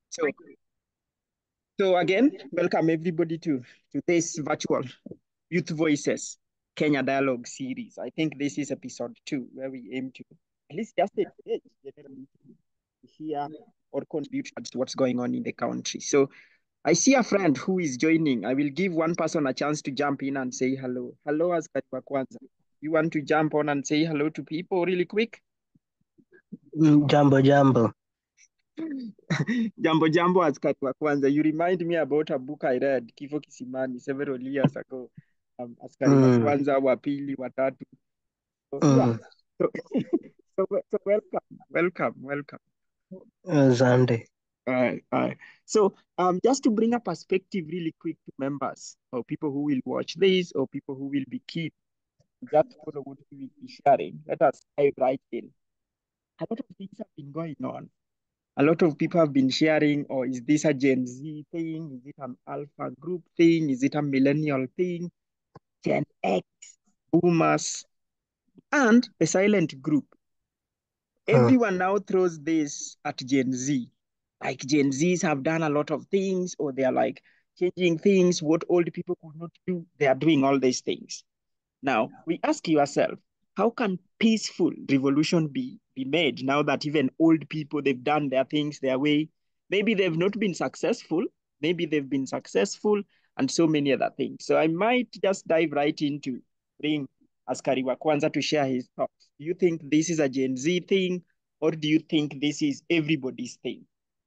So, so again, welcome everybody to, to this virtual Youth Voices Kenya Dialogue series. I think this is episode two, where we aim to at least just engage generally to hear or contribute to what's going on in the country. So I see a friend who is joining. I will give one person a chance to jump in and say hello. Hello, askari wa kwanza. You want to jump on and say hello to people really quick? Mm, Jambo jambo. Jambo jambo, askari wa kwanza. You remind me about a book I read, Kifo Kisimani, several years ago. Um, askari wa Mm, kwanza, wa pili, wa tatu. So, yeah. mm. So, so, so welcome, welcome, welcome. Asante. Alright, alright. So, um, just to bring a perspective really quick to members or people who will watch this or people who will be keen to just follow what we will be sharing, let us dive right in. A lot of things have been going on. A lot of people have been sharing, or is this a Gen Z thing? Is it an alpha group thing? Is it a millennial thing? Gen X, boomers, and the silent group. Mm, Everyone now throws this at Gen Z. Like Gen Zs have done a lot of things, or they are like changing things, what old people could not do. They are doing all these things. Now, we ask yourself, how can peaceful revolution be, be made now that even old people, they've done their things their way? Maybe they've not been successful, maybe they've been successful, and so many other things. So I might just dive right into bring Askari wa Kwanza to share his thoughts. Do you think this is a Gen Z thing, or do you think this is everybody's thing?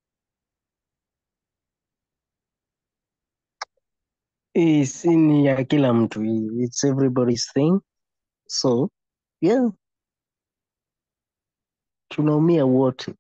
hii si ni ya kila mtu hii. It's everybody's thing. So, yeah, tunaumia wote.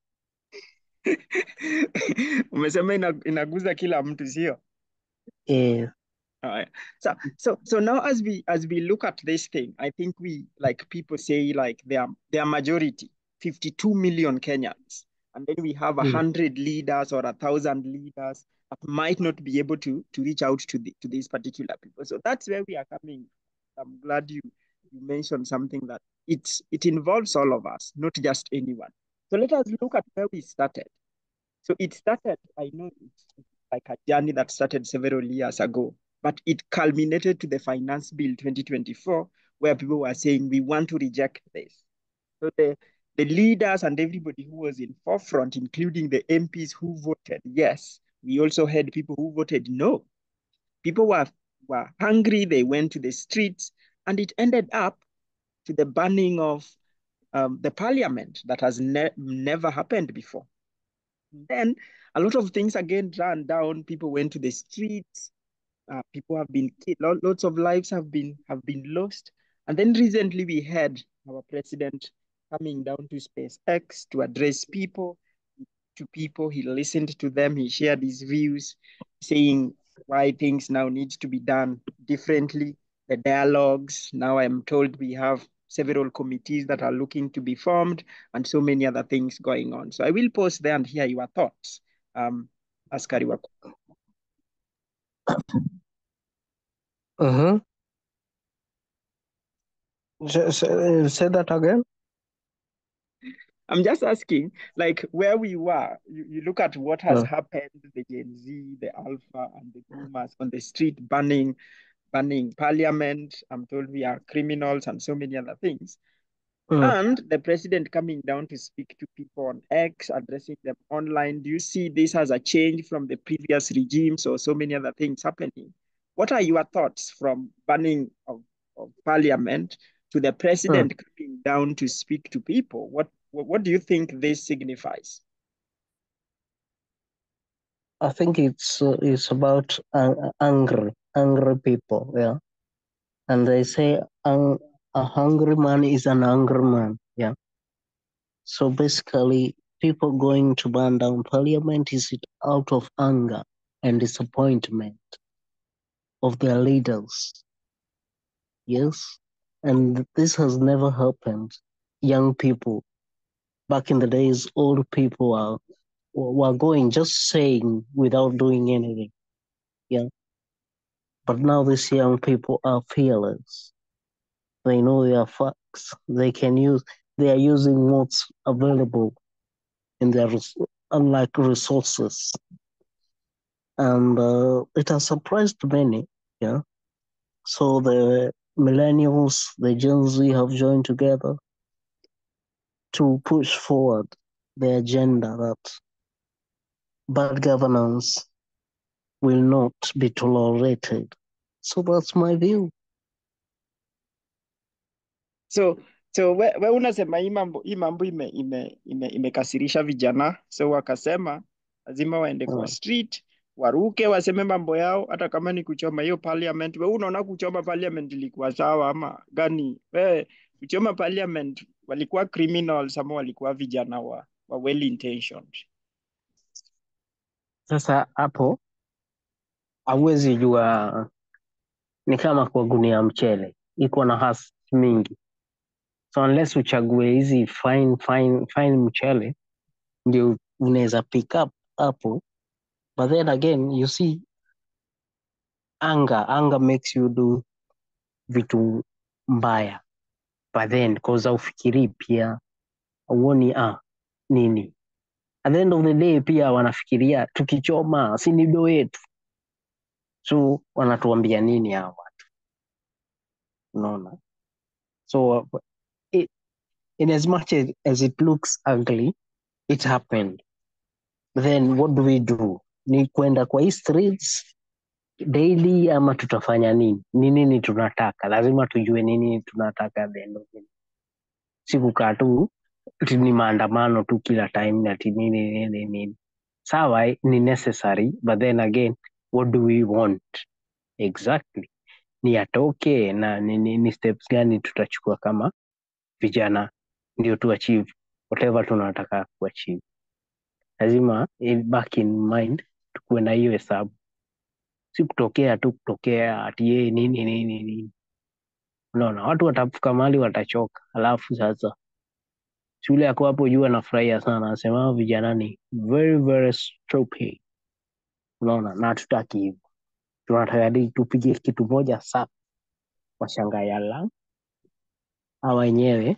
Umesema ina, inaguza kila mtu, sio? Eh, Alright. So so so now as we as we look at this thing, I think we like people say like they are they are majority, 52 million Kenyans. And then we have a mm, hundred leaders or a thousand leaders that might not be able to to reach out to the to these particular people. So that's where we are coming. I'm glad you you mentioned something that it's it involves all of us, not just anyone. So let us look at where we started. So it started, I know it's it's like a journey that started several years ago, but it culminated to the Finance Bill 2024, where people were saying, we want to reject this. So the, the leaders and everybody who was in forefront, including the MPs who voted yes, we also had people who voted no. People were, were hungry, they went to the streets, and it ended up to the burning of um, the parliament that has ne never happened before. Then a lot of things again ran down. People went to the streets. Uh, people have been killed. Lots of lives have been have been lost. And then recently we had our president coming down to SpaceX to address people. To people, he listened to them. He shared his views, saying why things now need to be done differently. The dialogues. Now I'm told we have several committees that are looking to be formed and so many other things going on. So I will pause there and hear your thoughts. Um, Askari Wako. mhm. Say, say, say that again. I'm just asking, like where we were, you, you look at what has Mm, happened, the Gen Z, the Alpha, and the Boomers on the street burning, burning parliament. I'm told we are criminals and so many other things. mm. And the president coming down to speak to people on X, addressing them online. Do you see this as a change from the previous regimes or so many other things happening? What are your thoughts from burning of, of parliament to the Mm. president coming down to speak to people? What, what, what do you think this signifies? I think it's uh, it's about uh, angry, angry people. Yeah, and they say um, a hungry man is an angry man. Yeah. So basically, people going to burn down parliament is it out of anger and disappointment of their leaders. Yes. And this has never happened. Young people, back in the days, old people are were going just saying without doing anything. Yeah. But now these young people are fearless. They know their facts. They can use they are using what's available in their res- unlike resources. and uh, it has surprised many. Yeah. So the millennials, the Gen Z have joined together to push forward the agenda that bad governance will not be tolerated. So that's my view. So so we, we unasema hii mambo hii mambo ime, ime, ime, imekasirisha vijana, so wakasema lazima waende kwa Mm. street waruke waseme mambo yao, hata kama ni kuchoma hiyo parliament. We unaona kuchoma parliament ilikuwa sawa ama gani? We kuchoma parliament walikuwa criminals ama walikuwa vijana wa, wa well intentioned? Sasa hapo hauwezi jua, ni kama kwa gunia ya mchele, iko na hasi mingi. So unless uchague hizi fine fine fine mchele ndio unaweza pick up hapo, but then again you see anger anger makes you do vitu mbaya, but then cause haufikirii pia, auoni ah nini at the end of the day pia wanafikiria tukichoma si ni do yetu, so wanatuambia nini hawa watu, unaona? So it, in as much as, as it looks ugly it happened then what do we do ni kwenda kwa hii streets daily ama tutafanya nini ni nini tunataka lazima tujue nini tunataka at the end of the day. si kukaa tu ati ni maandamano tu kila time ati nini nini nini sawa eh, ni necessary but then again what do we want exactly ni atoke na ni, ni, ni steps gani tutachukua kama vijana ndio tu achieve whatever tunataka kuachieve lazima eh, back in mind tukuwe na hiyo hesabu si kutokea tu kutokea ati yeye nini nini nini unaona watu watafika mahali watachoka alafu sasa shule yako hapo juu anafurahia sana anasema "Hao vijana ni very very stupid unaona na hatutaki hivyo tunataka hadi tupige kitu moja safi washangaa yala hawa wenyewe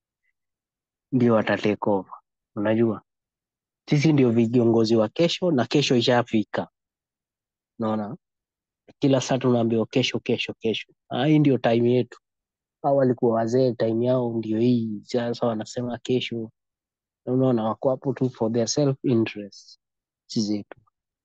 ndio wata take over unajua sisi ndio viongozi wa kesho na kesho ishafika unaona kila saa tunaambiwa kesho kesho kesho Ah, hii ndio time yetu hao walikuwa wazee time yao ndio hii sasa wanasema kesho Na unaona wako hapo tu for their self interest si zetu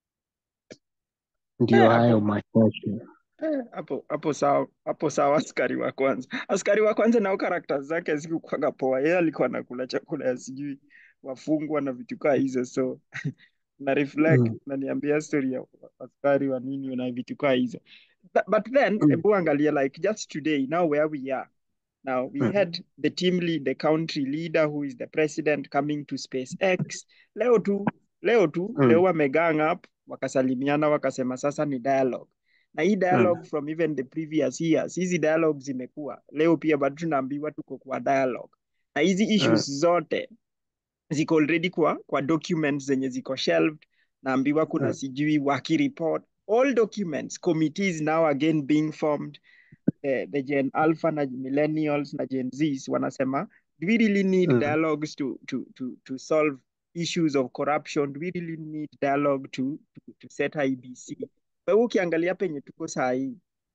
ndio Eh, hayo hapo machache eh, hapo hapo sawa hapo sawa. Askari wa kwanza, askari wa kwanza nao karakta zake zikukwanga poa. Yeye alikuwa anakula chakula ya sijui wafungwa na vitu kaa hizo, so na reflect mm. na niambia story ya askari wa nini na vitu kaa hizo. But, but then Mm. ebu angalia like just today now where we are now we Mm. had the team lead the country leader who is the president coming to SpaceX leo tu leo tu Mm. leo wamegang up wakasalimiana wakasema sasa ni dialogue na hii Mm. dialogue from even the previous years hizi dialogue zimekuwa leo pia bado tunaambiwa tuko kwa dialogue na hizi Mm. issues zote ziko already kwa kwa documents zenye ziko shelved naambiwa kuna Mm. sijui waki report all documents committees now again being formed eh, the gen alpha na millennials na gen zs wanasema do we really need Mm. dialogues to, to, to, to solve issues of corruption do we really need dialogue to, to, to set ibc kwa hiyo ukiangalia penye tuko saa hii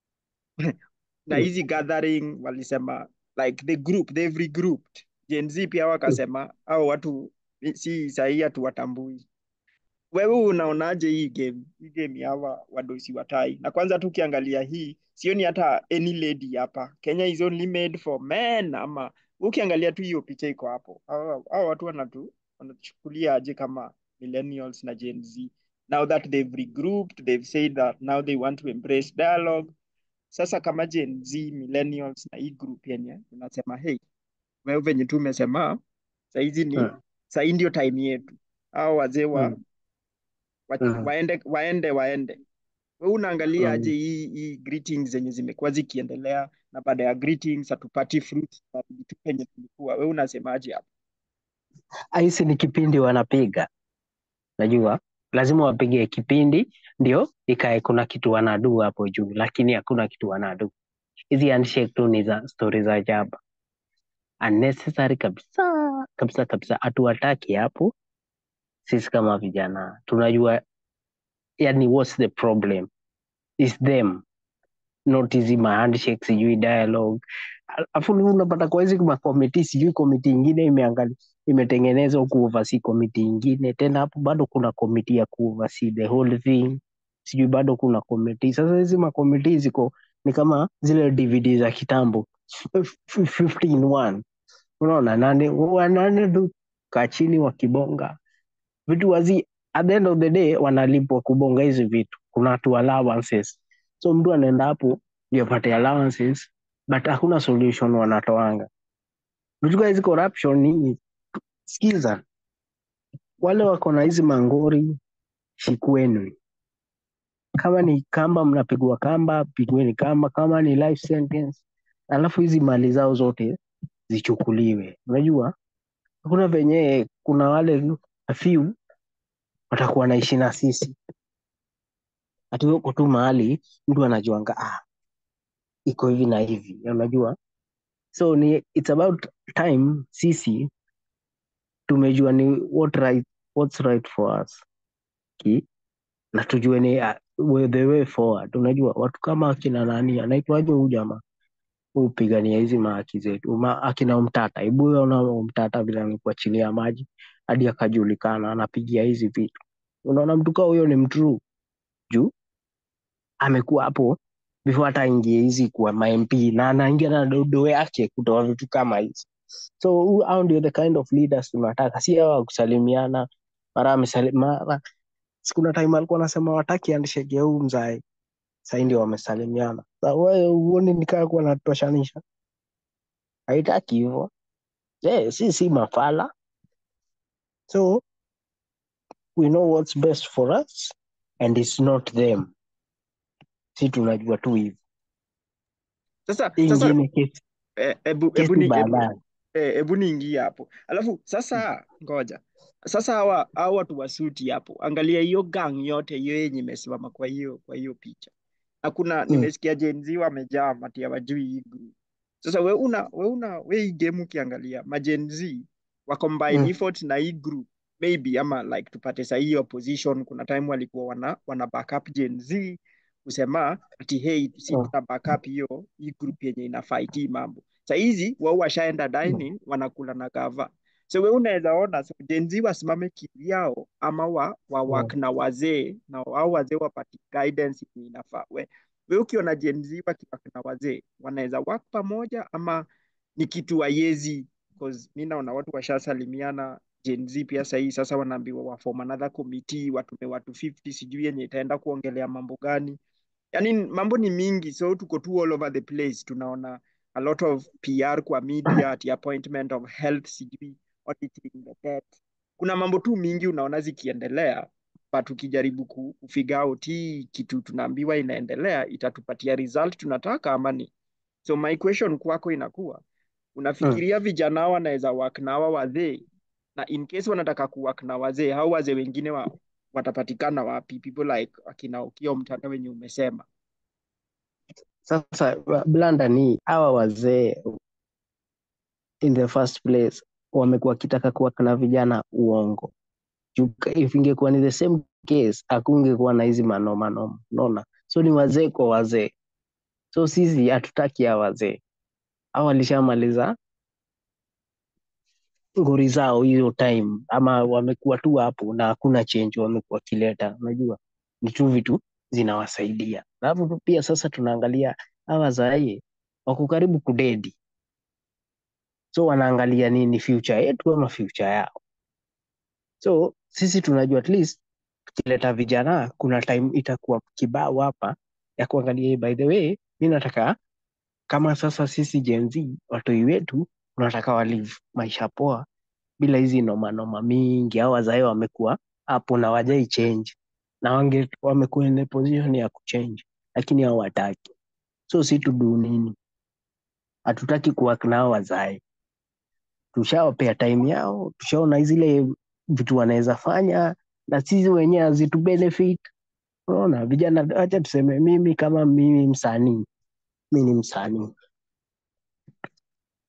na Mm. hizi gathering walisema like the group they've regrouped gen z pia Mm. wakasema au watu si sahii hatuwatambui wewe unaonaje hii game hii game ya hawa wadosi watai na kwanza tu ukiangalia hii sioni hata any lady hapa Kenya is only made for men ama ukiangalia tu hiyo picha iko hapo hao hao watu wanatu wanatuchukulia aje kama millennials na Gen Z now that they've regrouped they've said that now they want to embrace dialogue sasa kama Gen Z millennials na hii group yenye unasema hey wewe venye tu umesema saizi ni Mm. sahii ndio time yetu hao wazee wa Mm. wa, Mm. waende waende waende. Wewe unaangalia aje Mm. hii hii greetings zenye zimekuwa zikiendelea, na baada ya greetings hatupati fruits na vitu penye tulikuwa. Wewe unasemaje hapo? Ahisi ni kipindi wanapiga, najua lazima wapige kipindi ndio ikae kuna kitu wanadu hapo juu, lakini hakuna kitu wanadu. Hizi handshake tu ni za stori za jaba, unnecessary kabisa kabisa kabisa. Hatuwataki hapo. Sisi kama vijana tunajua yani what's the problem is them not hizi ma handshake sijui dialogue afu unapata kwa hizi makomiti sijui komiti ingine imeangalia imetengenezwa kuoversee komiti ingine tena hapo bado kuna komiti ya kuoversee the whole thing sijui bado kuna komiti sasa hizi makomiti ziko ni kama zile dvd za kitambo 15 in one unaona nane wanane tu kaa chini wakibonga vitu wazi at the end of the day wanalipwa kubonga hizi vitu kuna tu allowances so mtu anaenda hapo ndio apate allowances but hakuna solution wanatoanga vitu kaa hizi corruption ni skiza wale wako na hizi mangori shikweni kama ni kamba mnapigwa kamba pigweni kamba kama ni life sentence alafu hizi mali zao zote zichukuliwe unajua hakuna venye kuna wale few watakuwa naishi na sisi ati uko tu mahali mtu anajuanga ah, iko hivi na hivi unajua so ni it's about time sisi tumejua ni what right, what's right for us ki na tujue ni uh, the way forward unajua watu kama akina nani anaitwaje huyu jamaa upigania hizi mahaki zetu Ma, akina umtata hebu ona umtata vile amekuachilia maji hadi akajulikana anapigia hizi vitu unaona mtu kaa huyo ni mtruu juu amekuwa hapo before hata aingie hizi kuwa mamp na anaingia na dodo yake kutoa vitu kama hizi so hao ndio the kind of leaders tunataka si hawa wa kusalimiana mara amesali- mara sikuna time alikuwa anasema wataki andishege huu mzae sahii ndio wamesalimiana Sa wewe huoni nikaa kuwa natoshanisha haitaki hivyo yeah, si si mafala so we know what's best for us and it's not them si tunajua tu hivi Sasa Hii sasa ingine kesi, eh, ebu, ebu, kesi ni, ebu, baadaye eh, ebu niingie hapo alafu sasa ngoja sasa hawa hawa watu wasuti hapo angalia hiyo gang yote hiyo yenye imesimama kwa hiyo kwa hiyo picha na kuna mm. nimesikia Gen Z wamejaa mati hawajui hii group sasa we una we una we hii game ukiangalia ma Gen Z wa combine Mm. effort na hii group maybe ama like tupate saa hii opposition kuna time walikuwa wana wana backup Gen Z kusema ati hey si Mm. tuna backup hiyo hii group yenye ina fight hii mambo saa hizi wao washaenda dining wanakula na gava so we unaweza ona so Gen Z wasimame kivyao ama wa, wa Mm. work na wazee na wao wazee wapati guidance yenye inafaa we, we ukiona Gen Z wakiwork na wazee wanaweza work pamoja ama ni kitu haiwezi because mi naona watu washasalimiana Gen Z pia sahii sasa wanaambiwa wa form another committee watume watu 50 sijui yenye itaenda kuongelea mambo gani yani mambo ni mingi so tuko tu all over the place tunaona a lot of PR kwa media ati appointment of health sijui auditing the debt kuna mambo tu mingi unaona zikiendelea but ukijaribu ku- kufigure out hii kitu tunaambiwa inaendelea itatupatia result tunataka ama ni so my question kwako inakuwa Mm. unafikiria vijana hawa wanaweza work na hawa wazee na in case wanataka kuwork na wazee hao wazee wengine wa, watapatikana wapi people like akina Okiya Mtata wenye umesema Sasa wa- blanda ni hawa wazee in the first place wamekuwa wakitaka kuwaka na vijana uongo. Juu ka- If ingekuwa ni the same case hakungekuwa na hizi manoma noma, unaona? So ni wazee kwa wazee. So sisi hatutaki hawa wazee, hao walishamaliza ngori zao hiyo time, ama wamekuwa tu hapo na hakuna change wamekuwa wakileta, unajua ni tu vitu zinawasaidia. Alafu pia sasa tunaangalia hawa wazee wako karibu kudedi, so wanaangalia nini future yetu ama future yao. So sisi tunajua at least tukileta vijana, kuna time itakuwa kibao hapa ya kuangalia, "Hey, by the way, mi nataka kama sasa sisi Gen Z watoi wetu tunataka walive maisha poa bila hizi noma noma mingi. Hao wazae wamekuwa hapo na wajai change na wange wamekuwa in a position ya kuchange, lakini hao wataki. So si tudu nini? Hatutaki kuwork nao wazae, tushawapea time yao, tushaona zile vitu wanaweza fanya na sisi wenyewe hazitu benefit. Unaona vijana, acha tuseme mimi kama mimi msanii, mi ni msanii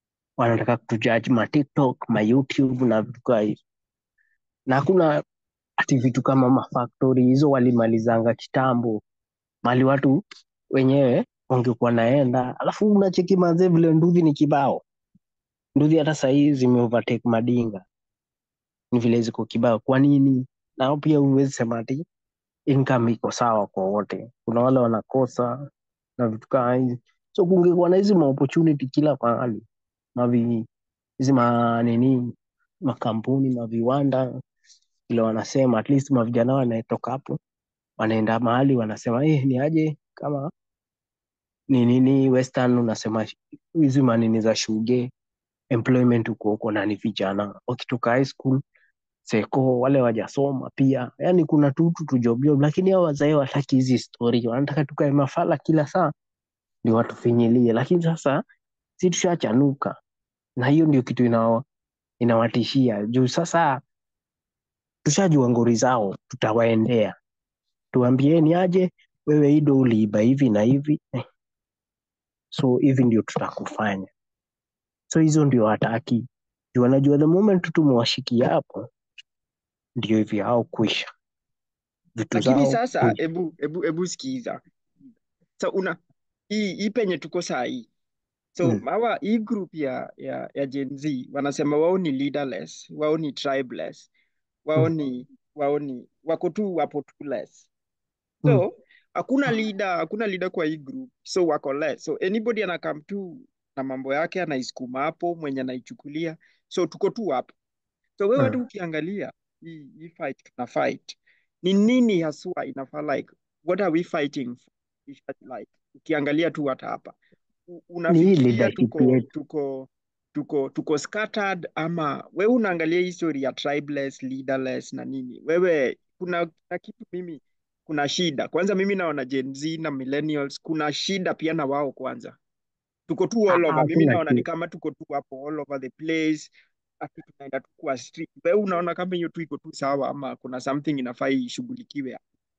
wanataka kutujudge ma TikTok, ma YouTube na vitu kaa hivi, na hakuna ati vitu kama mafaktori hizo walimalizanga kitambo mali watu wenyewe wangekuwa naenda alafu unacheki mazee vile nduthi ni kibao nduthi hata sahii zimeovertake madinga ni vile ziko kibao kwa nini nao pia huwezi sema ati income iko sawa kwa wote kuna wale wanakosa na vitu kama hizi so kungekuwa na hizi maopportunity kila mahali mavi hizi manini makampuni maviwanda vile wanasema at least mavijana wanatoka hapo wanaenda mahali wanasema eh, ni aje kama ni nini western unasema hizi manini za shuge employment huko huko na ni vijana wakitoka high school seko wale wajasoma pia yani kuna tu tu tu job job lakini hao wazae wataki hizi story wanataka tukae mafala kila saa ndio watufinyilie lakini sasa si tushachanuka na hiyo ndio kitu inawa, inawatishia juu sasa tushajua ngori zao tutawaendea tuambieni aje wewe ido uliiba hivi na hivi eh. so hivi ndio tutakufanya so hizo ndio hataki juu wanajua the moment tumewashikia hapo ndio hivi hao kwisha vitu lakini zao sasa kwisha ebu ebu ebu sikiza so una hii hii penye tuko saa hii so mm. hawa hii group ya ya ya Gen Z wanasema wao ni leaderless wao ni tribeless wao Mm. ni wao ni wako tu wapo tu less Mm. so hakuna leader hakuna leader kwa hii group so wako less so anybody anakam tu na mambo yake anaisukuma hapo mwenye anaichukulia so tuko tu hapo so wewe tu Mm. ukiangalia hii hii fight tuna fight ni nini haswa inafaa like what are we fighting for like ukiangalia tu hata hapa u- ni hii unafikiria leadership tuko yetu tuko tuko tuko scattered ama wewe unaangalia history ya tribeless leaderless na nini wewe kuna, kuna kitu mimi kuna shida kwanza mimi naona Gen Z na millennials kuna shida pia na wao kwanza tuko tu Ah, all ah, over mimi hakuna naona ni ki kama tuko tu hapo all over the place ati tunaenda tu kwa street wewe unaona kama hiyo tu iko tu sawa ama kuna something inafaa ishughulikiwe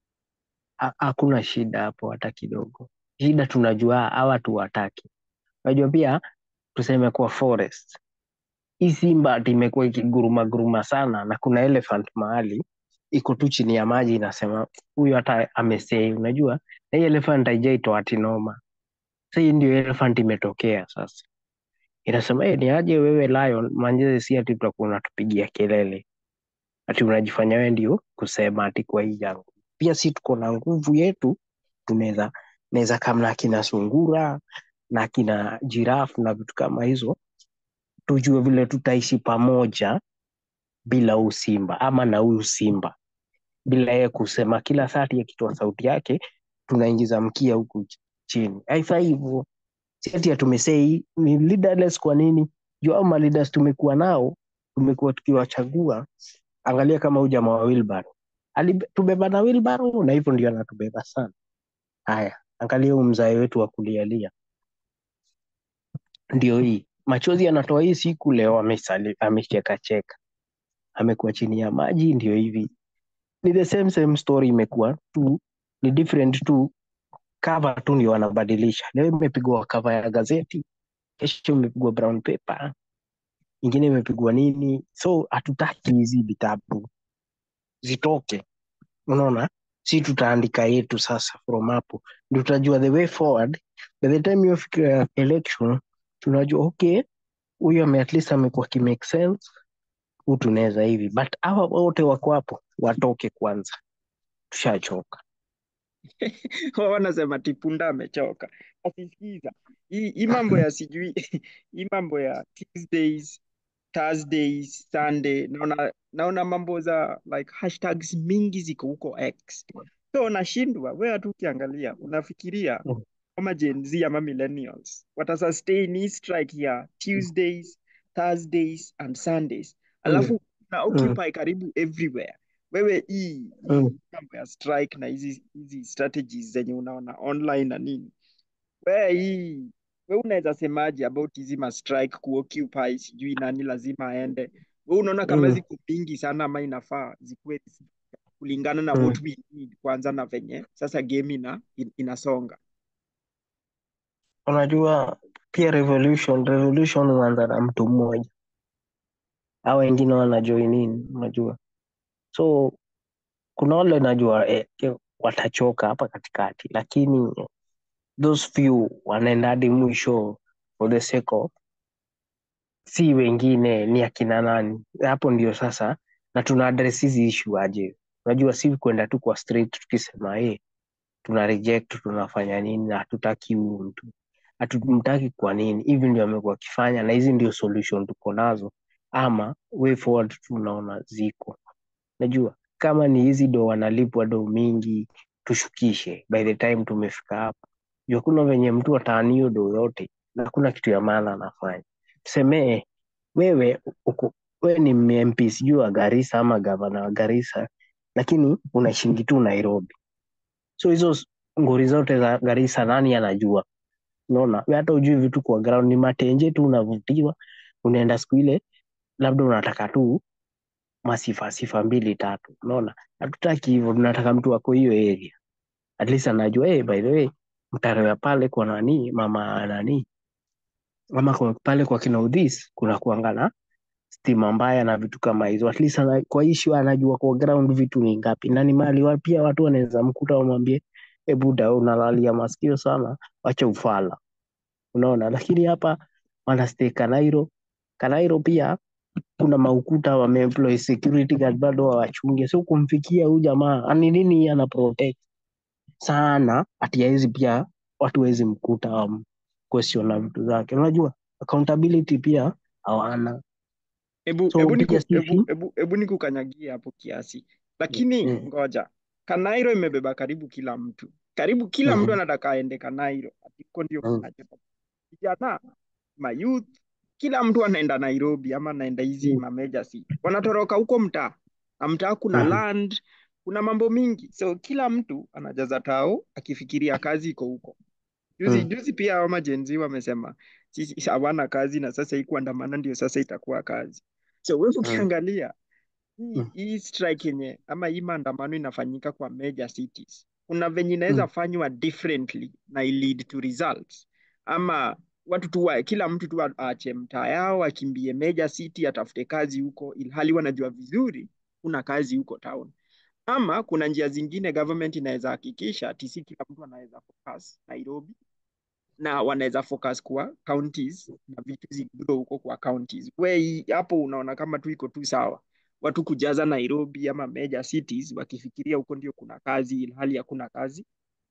ha- hakuna shida hapo hata kidogo shida tunajua hawa tuwataki unajua pia tuseme kwa forest hii simba ati imekuwa ikiguruma guruma sana na kuna elephant mahali iko tu chini ya maji inasema huyu hata amesei unajua na hii elephant haijaitwa ati noma sa hii ndio elephant imetokea sasa inasema hey, ni aje wewe lion manjeze si ati tutakuwa unatupigia kelele ati unajifanya wewe ndio kusema ati kwa hii yangu pia si tuko na nguvu yetu tunaweza naweza kama na kina sungura na kina jirafu na vitu kama hizo tujue vile tutaishi pamoja bila huu simba ama na huyu simba bila yeye kusema kila saa ati akitoa sauti yake tunaingiza mkia huku ch- chini haifai hivyo si ati tumesei ni leaderless kwa nini juu au maleaders tumekuwa nao tumekuwa tukiwachagua angalia kama huyu jamaa wa wilbaro alitubeba na wilbaro na hivyo ndio anatubeba sana haya angalia huu mzae wetu wa kulialia ndio hii machozi anatoa hii siku leo amesali- amechekacheka amekuwa chini ya maji ndio hivi ni the same same story imekuwa tu ni different tu cover tu ndio wanabadilisha leo imepigwa cover ya gazeti kesho imepigwa brown paper ingine imepigwa nini so hatutaki hizi vitabu zitoke unaona si tutaandika yetu sasa from hapo ndio tutajua the way forward by the time hiyo fikira ya election tunajua okay huyu ame at least amekuwa kimake sense huu tunaweza hivi but hawa wote wako hapo watoke kwanza tushachoka wao wanasema tipunda amechoka asisikiza hii hii mambo ya sijui hii mambo ya Tuesdays Thursdays Sunday naona naona mambo za like hashtags mingi ziko huko X so nashindwa wewe tu ukiangalia unafikiria Mm, kama Gen Z ama millennials watasustain hii strike ya Tuesdays Thursdays and Sundays mm, alafu na mm, occupy karibu everywhere wewe hii hii mm. mambo ya strike na hizi hizi strategies zenye unaona online na nini wewe hii wewe unaweza semaje about hizi ma strike kuoccupy sijui nani lazima aende wewe unaona kama Mm, ziko mingi sana ama inafaa zikuwe kulingana na mm. what we need kwanza na venye sasa game ina, in, inasonga unajua pia revolution revolution huanza na mtu mmoja au wengine wanajoin in unajua so kuna wale najua eh, eh, watachoka hapa katikati, lakini those few wanaenda hadi mwisho for the sake of si wengine ni akina nani. Hapo ndio sasa, na tuna address hizi issue aje? Unajua, si kwenda tu kwa straight tukisema eh, tuna reject tunafanya nini na hatutaki huyu mtu hatumtaki kwa nini hivi ndio amekuwa akifanya na hizi ndio solution tuko nazo ama way forward tunaona ziko najua kama ni hizi do wanalipwa do mingi tushukishe by the time tumefika hapa juu hakuna venye mtu ataanio do yote na hakuna kitu ya maana anafanya tusemee wewe uko wewe ni mp sijui wa garisa ama gavana wa garisa lakini unashingi tu nairobi so hizo ngori zote za Garissa nani anajua? Unaona, wewe hata ujui vitu kwa ground, ni matenje tu unavutiwa, unaenda siku ile, labda unataka tu masifa sifa mbili tatu. Unaona, hatutaki hivyo, tunataka mtu wako hiyo area, at least anajua hey, by the way mtaro ya pale kwa nani mama nani ama kwa pale kwa kina Udhis kuna kuanga na stima mbaya na vitu kama hizo, at least ana, kwa issue anajua kwa ground vitu ni ngapi na ni mali wa, pia watu wanaweza mkuta wamwambie e buda unalalia masikio sana wacha ufala unaona lakini hapa wanastay kanairo kanairo pia kuna maukuta wameemploy security guard bado wawachunge so kumfikia huyu jamaa ani nini ana protect sana ati hawezi pia watu wawezi mkuta um, question na vitu zake unajua accountability pia hawana Ebu, so ebu, niku, pia sisi ebu, ebu, ebu nikukanyagie hapo kiasi, lakini mm, ngoja, Kanairo imebeba karibu kila mtu, karibu kila mtu mm, anataka aende Kanairo, atiko ndio mm, kunacho vijana mayouth, kila mtu anaenda Nairobi ama anaenda hizi mm, mameja city, wanatoroka huko mtaa na mtaa kuna mm, land, kuna mambo mingi, so kila mtu anajaza tao akifikiria kazi iko huko. Juzi mm, juzi pia hao majenzi wamesema sisi hawana kazi na sasa hii kuandamana ndio sasa itakuwa kazi. So wewe mm, ukiangalia hii mm, hii strike yenye ama hii maandamano inafanyika kwa major cities, kuna venye inaweza mm. fanywa differently na i lead to results, ama watu tu wa, kila mtu tu aache mtaa yao akimbie major city atafute kazi huko, ilhali wanajua vizuri kuna kazi huko town. Ama kuna njia zingine government inaweza hakikisha ati si kila mtu anaweza focus Nairobi na wanaweza focus kwa counties na vitu zigrow huko kwa counties. We hapo unaona kama tu iko tu sawa, watu kujaza Nairobi ama major cities wakifikiria huko ndio kuna kazi, ilhali hakuna kazi.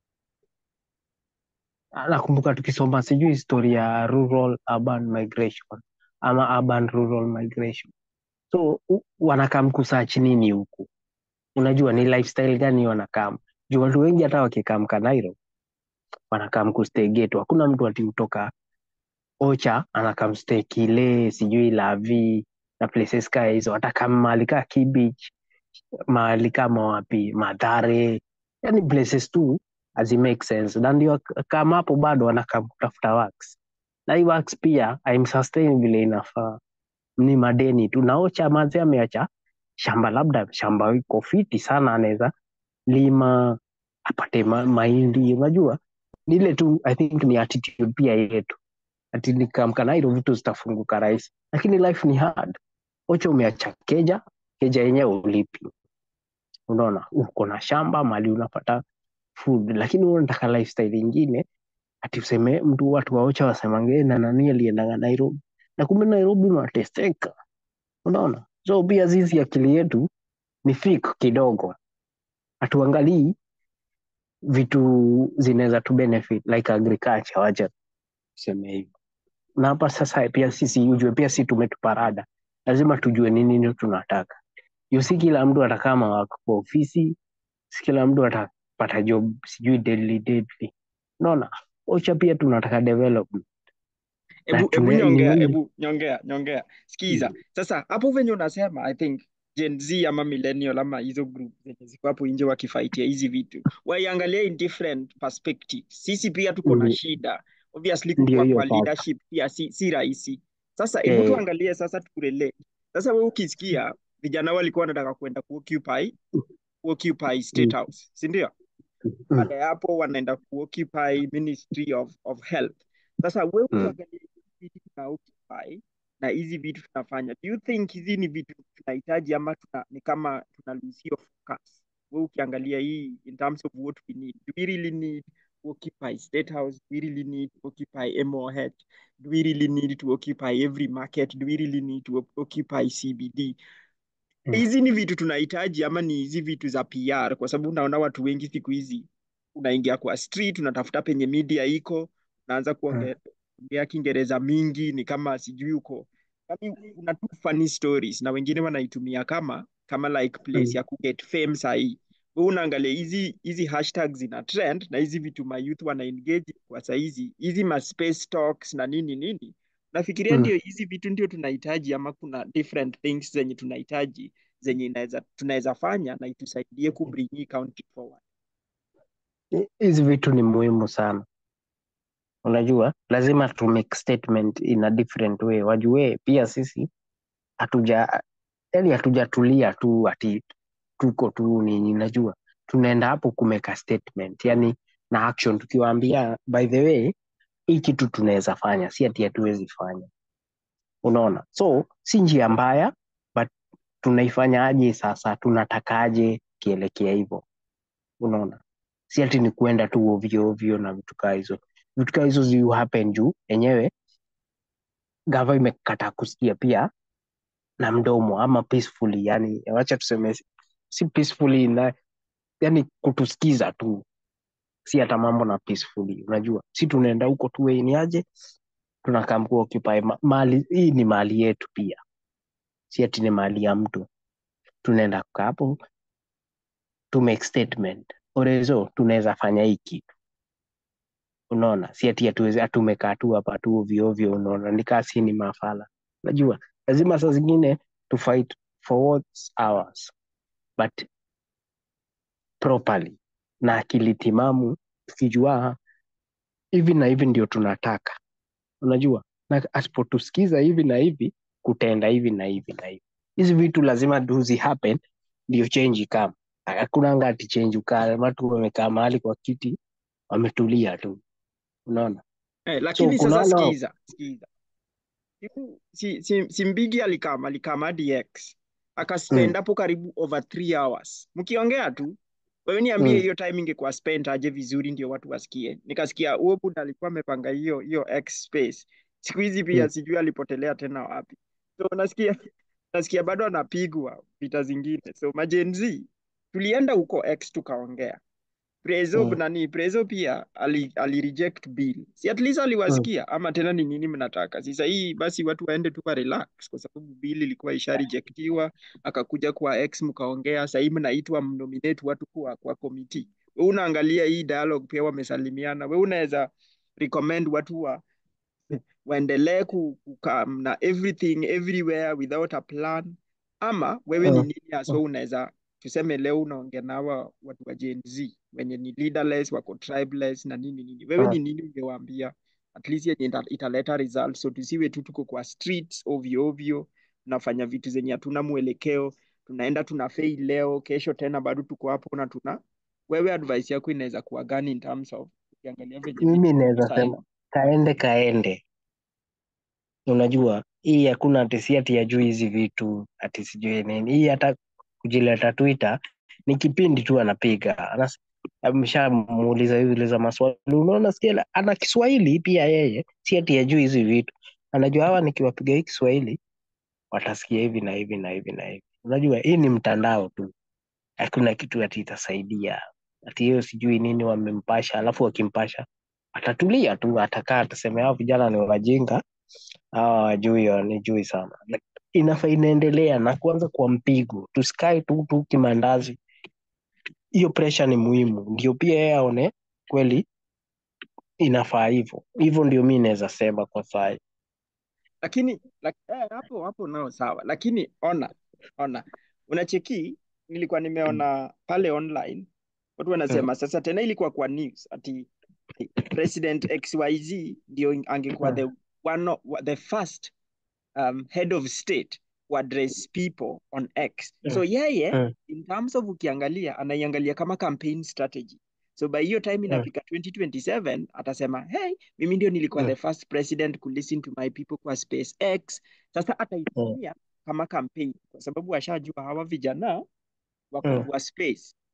nakumbuka tukisoma sijui historia ya rural urban migration ama urban rural migration so u- wanakam kusearch nini huku unajua ni lifestyle gani wanakam juu watu wengi hata wakikam kanairo wanakam kustay ghetto hakuna mtu ati kutoka ocha anakam stay kile sijui lavi na places kaa hizo hata kama mahali kaa kibich mahali kama wapi madhare yani places tu hazi make sense na ndio kama hapo bado wanakam kutafuta works na hii works pia haimsustain vile inafaa ni madeni tu na ocha mazee ameacha shamba labda shamba iko fiti sana anaweza lima apate ma, mahindi unajua ni ile tu i think ni attitude pia yetu ati nikamkanairo vitu zitafunguka rahisi lakini life ni hard ocha umeacha keja keja yenyewe ulipi unaona uko na shamba mali unapata food lakini wewe unataka lifestyle ingine ati useme mtu watu waocha wasemange na nani aliendanga nairobi na kumbe nairobi unateseka unaona so pia sisi akili yetu ni fik kidogo hatuangalii vitu zinaweza tu benefit like agriculture wacha tuseme hivyo na hapa sasa pia sisi ujue pia si tumetuparada lazima tujue ni nini tunataka juu si kila mtu atakama wako kwa ofisi si kila mtu atapata job sijui deadly deadly unaona ocha pia tunataka development na Ebu, ebu tune, ni nyongea, nini ebu nyongea, nyongea. Sikiza. Sasa hapo venye unasema I think Gen Z ama millennial ama hizo group zenye ziko hapo nje wakifaitia hizi vitu waiangalia in different perspectives. Sisi pia tuko na Ndi- shida. Obviously ndio kukua hiyo kwa sasa leadership pia si, si rahisi. Sasa hebu eh, tuangalie sasa turelate. Sasa wewe ukisikia vijana walikuwa wanataka kwenda kuoccupy kuoccupy State mm, House, si ndio? mm, baada ya hapo wanaenda kuoccupy Ministry of, of Health. Sasa wewe mm. ukiangalia hizi vitu tuna occupy na hizi vitu tunafanya, do you think hizi ni vitu tunahitaji ama tuna, ni kama tuna lose hiyo focus? we ukiangalia hii in terms of what we need do we really need to occupy state house do we really need to occupy MOH do we really need to occupy every market do we really need to op- occupy CBD Mm. hizi ni vitu tunahitaji ama ni hizi vitu za PR kwa sababu unaona watu wengi siku hizi unaingia kwa street unatafuta penye media iko unaanza Mm. kuongea kuongea Kiingereza mingi ni kama sijui uko yani una tu funny stories na wengine wanaitumia kama kama like place Mm. ya kuget fame sahii wewe unaangalia hizi hizi hashtags zina trend na hizi vitu ma youth wana engage kwa saizi hizi ma space talks na nini nini nafikiria Mm. ndio hizi vitu ndio tunahitaji ama kuna different things zenye tunahitaji zenye inaweza tunaweza fanya na itusaidie kubring hii country forward Hi- Hizi vitu ni muhimu sana. Unajua, lazima tu make statement in a different way. Wajue pia sisi hatuja yani hatujatulia tu ati tuko tu nini, najua tunaenda hapo kumeka statement, yani na action, tukiwaambia by the way, hii kitu tunaweza fanya, si ati hatuwezi fanya. Unaona, so si njia mbaya, but tunaifanya aje sasa, tunatakaje kielekea hivyo, unaona, si ati ni kuenda tu ovyo ovyo na vitu kaa hizo. Vitu kaa hizo zi happen juu enyewe gava imekataa kusikia pia na mdomo ama peacefully, yani wacha tuseme si si peacefully na yani kutusikiza tu, si hata mambo na peacefully. Unajua, si tunaenda huko tu "Hey, ni aje, tunakaa mkuu occupy ma mali. Hii ni mali yetu pia, si ati ni mali ya mtu. Tunaenda kukaa hapo to make statement orezo, tunaweza fanya hii kitu, unaona, si ati hatuwezi hatumekaa tu hapa tu ovyo ovyo, unaona, nikaa si ni mafala. Unajua, lazima saa zingine to fight for what's ours but properly na akili timamu, tukijua hivi na hivi ndio tunataka, unajua, na asipotusikiza hivi na hivi kutaenda hivi na hivi na hivi. Hizi vitu lazima do zi happen ndio change ikama. Hakuna ngati change ukaa watu wamekaa mahali kwa kiti wametulia tu, unaona. eh, So lakini kuna sasa wale sikiza sikiza Siku- si, si, si Mbigi alikama alikama hadi X akaspend mm, hapo karibu over three hours mkiongea tu. Wewe niambie mm, hiyo time ingekuwa spent aje vizuri ndio watu wasikie. Nikasikia huo buda alikuwa amepanga hiyo hiyo X space. Siku hizi pia mm, sijui alipotelea tena wapi. So nasikia nasikia bado anapigwa vita zingine. So majenzi tulienda huko X tukaongea. Prezo mm, nani Prezo pia ali, ali reject bill. Si at least mm, aliwasikia ama tena ni nini mnataka? Sasa hii basi watu waende tu wa relax kwa sababu bill ilikuwa isha rejectiwa, akakuja kwa X mkaongea, sasa hii mnaitwa mnominate watu kwa kwa committee. Wewe unaangalia hii dialogue pia wamesalimiana. Wewe unaweza recommend watu wa waendelee ku- kukaa na everything everywhere without a plan ama wewe ni mm, nini haswa unaweza tuseme leo unaongea na hawa watu wa Gen Z wenye ni leaderless wako tribeless na nini nini wewe mm, ni nini ungewaambia at least yenye ita- italeta results so tusiwe tu tuko kwa streets ovyo ovyo tunafanya vitu zenye hatuna mwelekeo tunaenda tuna fail leo kesho tena bado tuko hapo na tuna wewe advice yako inaweza kuwa gani in terms of ukiangalia venye vitu mimi ziko naweza sahii sema kaende kaende. Unajua, hii hakuna ati si ati ajui hizi vitu ati sijui nini. Hii hata kujileta Twitter ni kipindi tu anapiga Anas- ameshamuuliza uliza maswali, unaona sikia, ana Kiswahili pia yeye, si ati ajui hizi vitu, anajua hawa nikiwapiga hii Kiswahili watasikia hivi na hivi na hivi na hivi. Unajua, hii ni mtandao tu, hakuna kitu ati itasaidia ati hiyo sijui nini wamempasha, alafu wakimpasha atatulia tu, atakaa atasema hao vijana ni wajinga hawa wajui wanijui sana Like, inafaa inaendelea na kuanza kwa mpigo, tusikae tu tu kimandazi. Hiyo pressure ni muhimu, ndio pia yeye aone kweli inafaa hivyo hivyo. Ndio mi naweza sema kwa sai. lakini lak, eh, hapo hapo nao sawa, lakini ona ona, unacheki, nilikuwa nimeona pale online watu Mm, wanasema sasa tena, ilikuwa kwa news ati President XYZ ndio angekuwa mm, the one of, the first um, head of state who address people on X. So mm, yeye mm, in terms of ukiangalia anaiangalia kama campaign strategy. So by hiyo time mm, inafika 2027 atasema hey, mimi ndio nilikuwa mm, the first president ku listen to my people kwa space X. Sasa mm, ataitumia kama campaign kwa sababu ashajua hawa vijana wako mm, kwa space.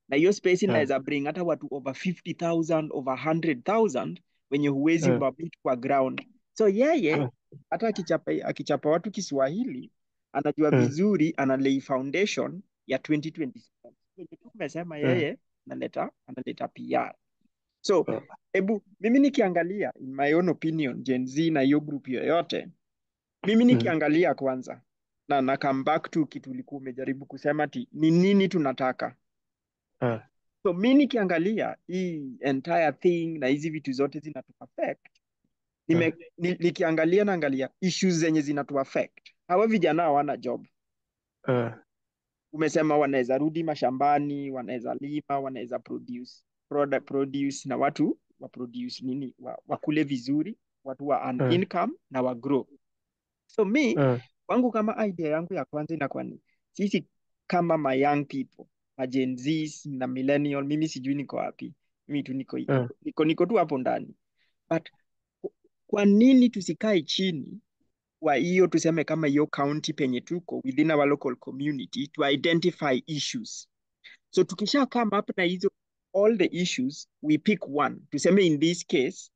na hiyo space Mm. inaweza bring hata watu over 50,000 over 100,000 wenye huwezi Mm. wamit kwa ground so yeye Mm. hata akichapa akichapa watu Kiswahili anajua Mm. vizuri ana lay foundation ya 2027 Venye tu umesema Mm. yeye analeta analeta PR so Mm. hebu mimi nikiangalia in my own opinion Gen Z na hiyo group yoyote mimi Mm. nikiangalia kwanza na na come back to kitu ulikuwa umejaribu kusema ti ni nini tunataka Mm. so mi nikiangalia hii entire thing na hizi vitu zote zinatu affect nime, ni, nikiangalia naangalia issues zenye zinatu affect hawa vijana hawana job Mm. umesema wanaweza rudi mashambani wanaweza lima wanaweza produce product produce na watu wa produce nini wa, wakule vizuri watu wa earn Mm. income na wa grow so mi Mm. kwangu kama idea yangu ya kwanza inakuwa ni sisi kama ma young people ma Gen Zs na millennial mimi sijui niko wapi mimi tu niko Mm. niko, niko tu hapo ndani but ku- kwa nini tusikae chini kwa hiyo tuseme kama hiyo county penye tuko within our local community to identify issues so tukisha come up na hizo all the issues we pick one tuseme in this case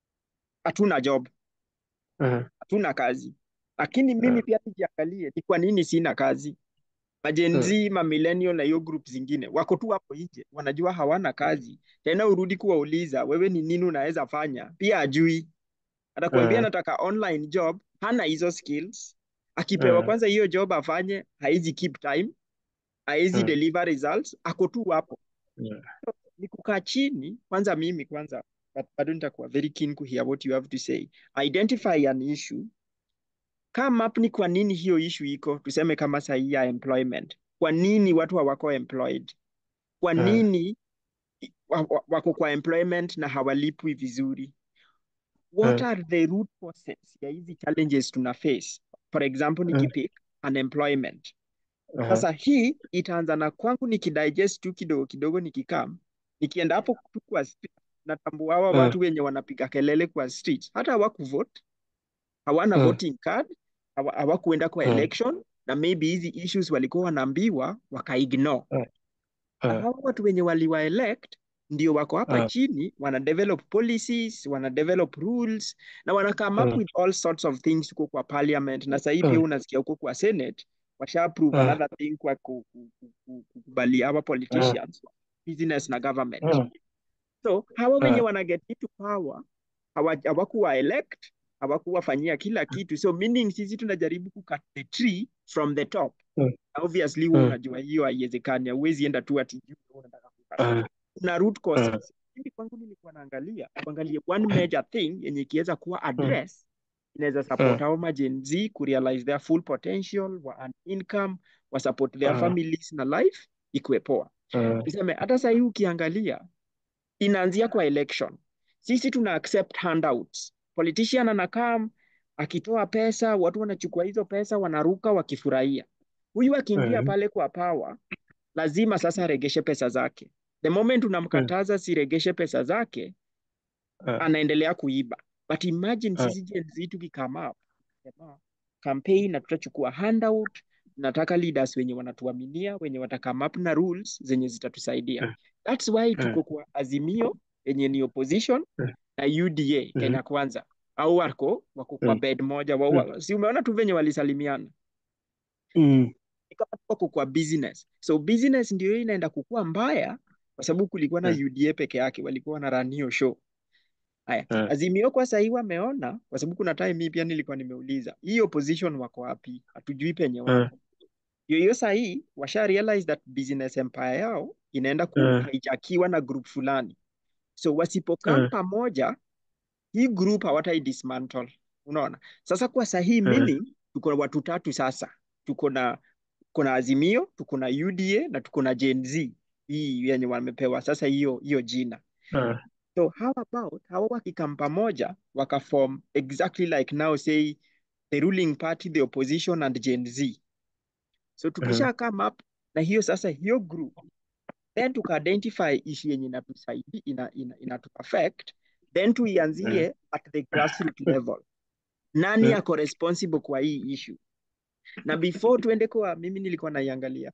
hatuna job Mm. hatuna kazi lakini mimi Mm. pia nijiangalie ni kwa nini sina kazi Magen Mm. Z, ma millennial na hiyo group zingine wako tu hapo nje, wanajua hawana kazi tena. Urudi kuwauliza wewe ni nini unaweza fanya, pia ajui. Atakwambia Mm. nataka online job, hana hizo skills. Akipewa Mm. kwanza hiyo job afanye, haizi keep time, haizi Mm. deliver results, ako tu hapo. Mm. Ni kukaa chini kwanza. Mimi kwanza but bado nitakuwa very keen to hear what you have to say. Identify an issue come up ni kwa nini hiyo issue iko, tuseme kama sahi ya employment. Kwa nini watu hawako employed? Kwa Mm. nini wa- wa- wako kwa employment na hawalipwi vizuri? What Mm. are the root causes ya hizi challenges tuna face? For example, Mm. nikipick unemployment. Mhm. Sasa hii itaanza na kwangu nikidigest tu kidogo kidogo, nikikam nikienda hapo tu kwa street, natambua hawa Mm. watu wenye wanapiga kelele kwa street hata hawakuvote hawana Mm. voting card, hawa- hawakuenda kwa Mm. election na maybe hizi issues walikuwa wanaambiwa wakaignore. Mm. Na Mm. hawa watu wenye waliwa elect ndio wako hapa Mm. chini wana develop policies, wana develop rules na wana come up Mm. with all sorts of things huko kwa parliament, na sasa hivi pia Mm. unasikia huko kwa senate washa approve Mm. another thing kwa ku- ku- ku- ku- kukubali hawa Mm. politicians business na government. Mm. So hawa wenye Mm. wana get into power hawa- hawakuwa elect, hawakuwafanyia kila kitu. So meaning sisi tunajaribu kucut the tree from the top. Mm. Na obviously wewe Mm. unajua hiyo haiwezekani, huwezi enda tu ati juu wewe unataka kukata. Mm. Kuna root Mm. causes. Mimi kwangu nilikuwa naangalia kuangalia one major thing yenye ikiweza kuwa Mm. address inaweza support Mm. hao ma Gen Z ku realize their full potential, wa earn income, wa support their Mm. families na life ikuwe poa. Mm. Tuseme hata sasa hii ukiangalia inaanzia kwa election. Sisi tuna accept handouts. Politician anakam akitoa pesa, watu wanachukua hizo pesa wanaruka wakifurahia. Huyu akiingia Mm. pale kwa power, lazima sasa aregeshe pesa zake. The moment Mm. unamkataza siregeshe pesa zake, Mm. anaendelea kuiba. But imagine Mm. sisi Gen Z tukikama up, sema campaign na tutachukua handout, tunataka leaders wenye wanatuaminia, wenye watakam up na rules zenye zitatusaidia. Mm. That's why Mm. tuko kwa Azimio yenye ni opposition Mm. na UDA Mhm. Kenya Kwanza, au wako wako kwa Mm. bed moja wa, Mm. wa, si umeona tu venye walisalimiana Mm. Ni kama wako kwa business. So business ndio hiyo inaenda kukua mbaya kwa sababu kulikuwa na Mm. UDA peke yake walikuwa na run hiyo show. Haya, Mm. Azimio kwa sahii wameona, kwa sababu kuna time mimi pia nilikuwa nimeuliza hii opposition wako wapi? Hatujui penye Mm. wako. Hiyo hiyo sahii washa realize that business empire yao inaenda Mm. kuhijackiwa na group fulani, so wasipokam Mm. pamoja, hii group hawatai dismantle. Unaona, sasa kwa sahii Mm. meaning tuko na watu tatu sasa, tuko na tuko na Azimio, tuko na UDA na tuko na Gen Z hii yenye wamepewa sasa hiyo hiyo jina. Mm. So how about hawa wakikam pamoja wakaform exactly like now say the ruling party, the opposition and Gen Z. So Mhm. tukisha come up na hiyo sasa hiyo group then tuka-identify issue yenye inatusaidia ina, ina, inatu affect then Mm. tuianzie at the grassroots level. Nani Mm. ako responsible kwa hii issue? Na before tuende kwa mimi nilikuwa naiangalia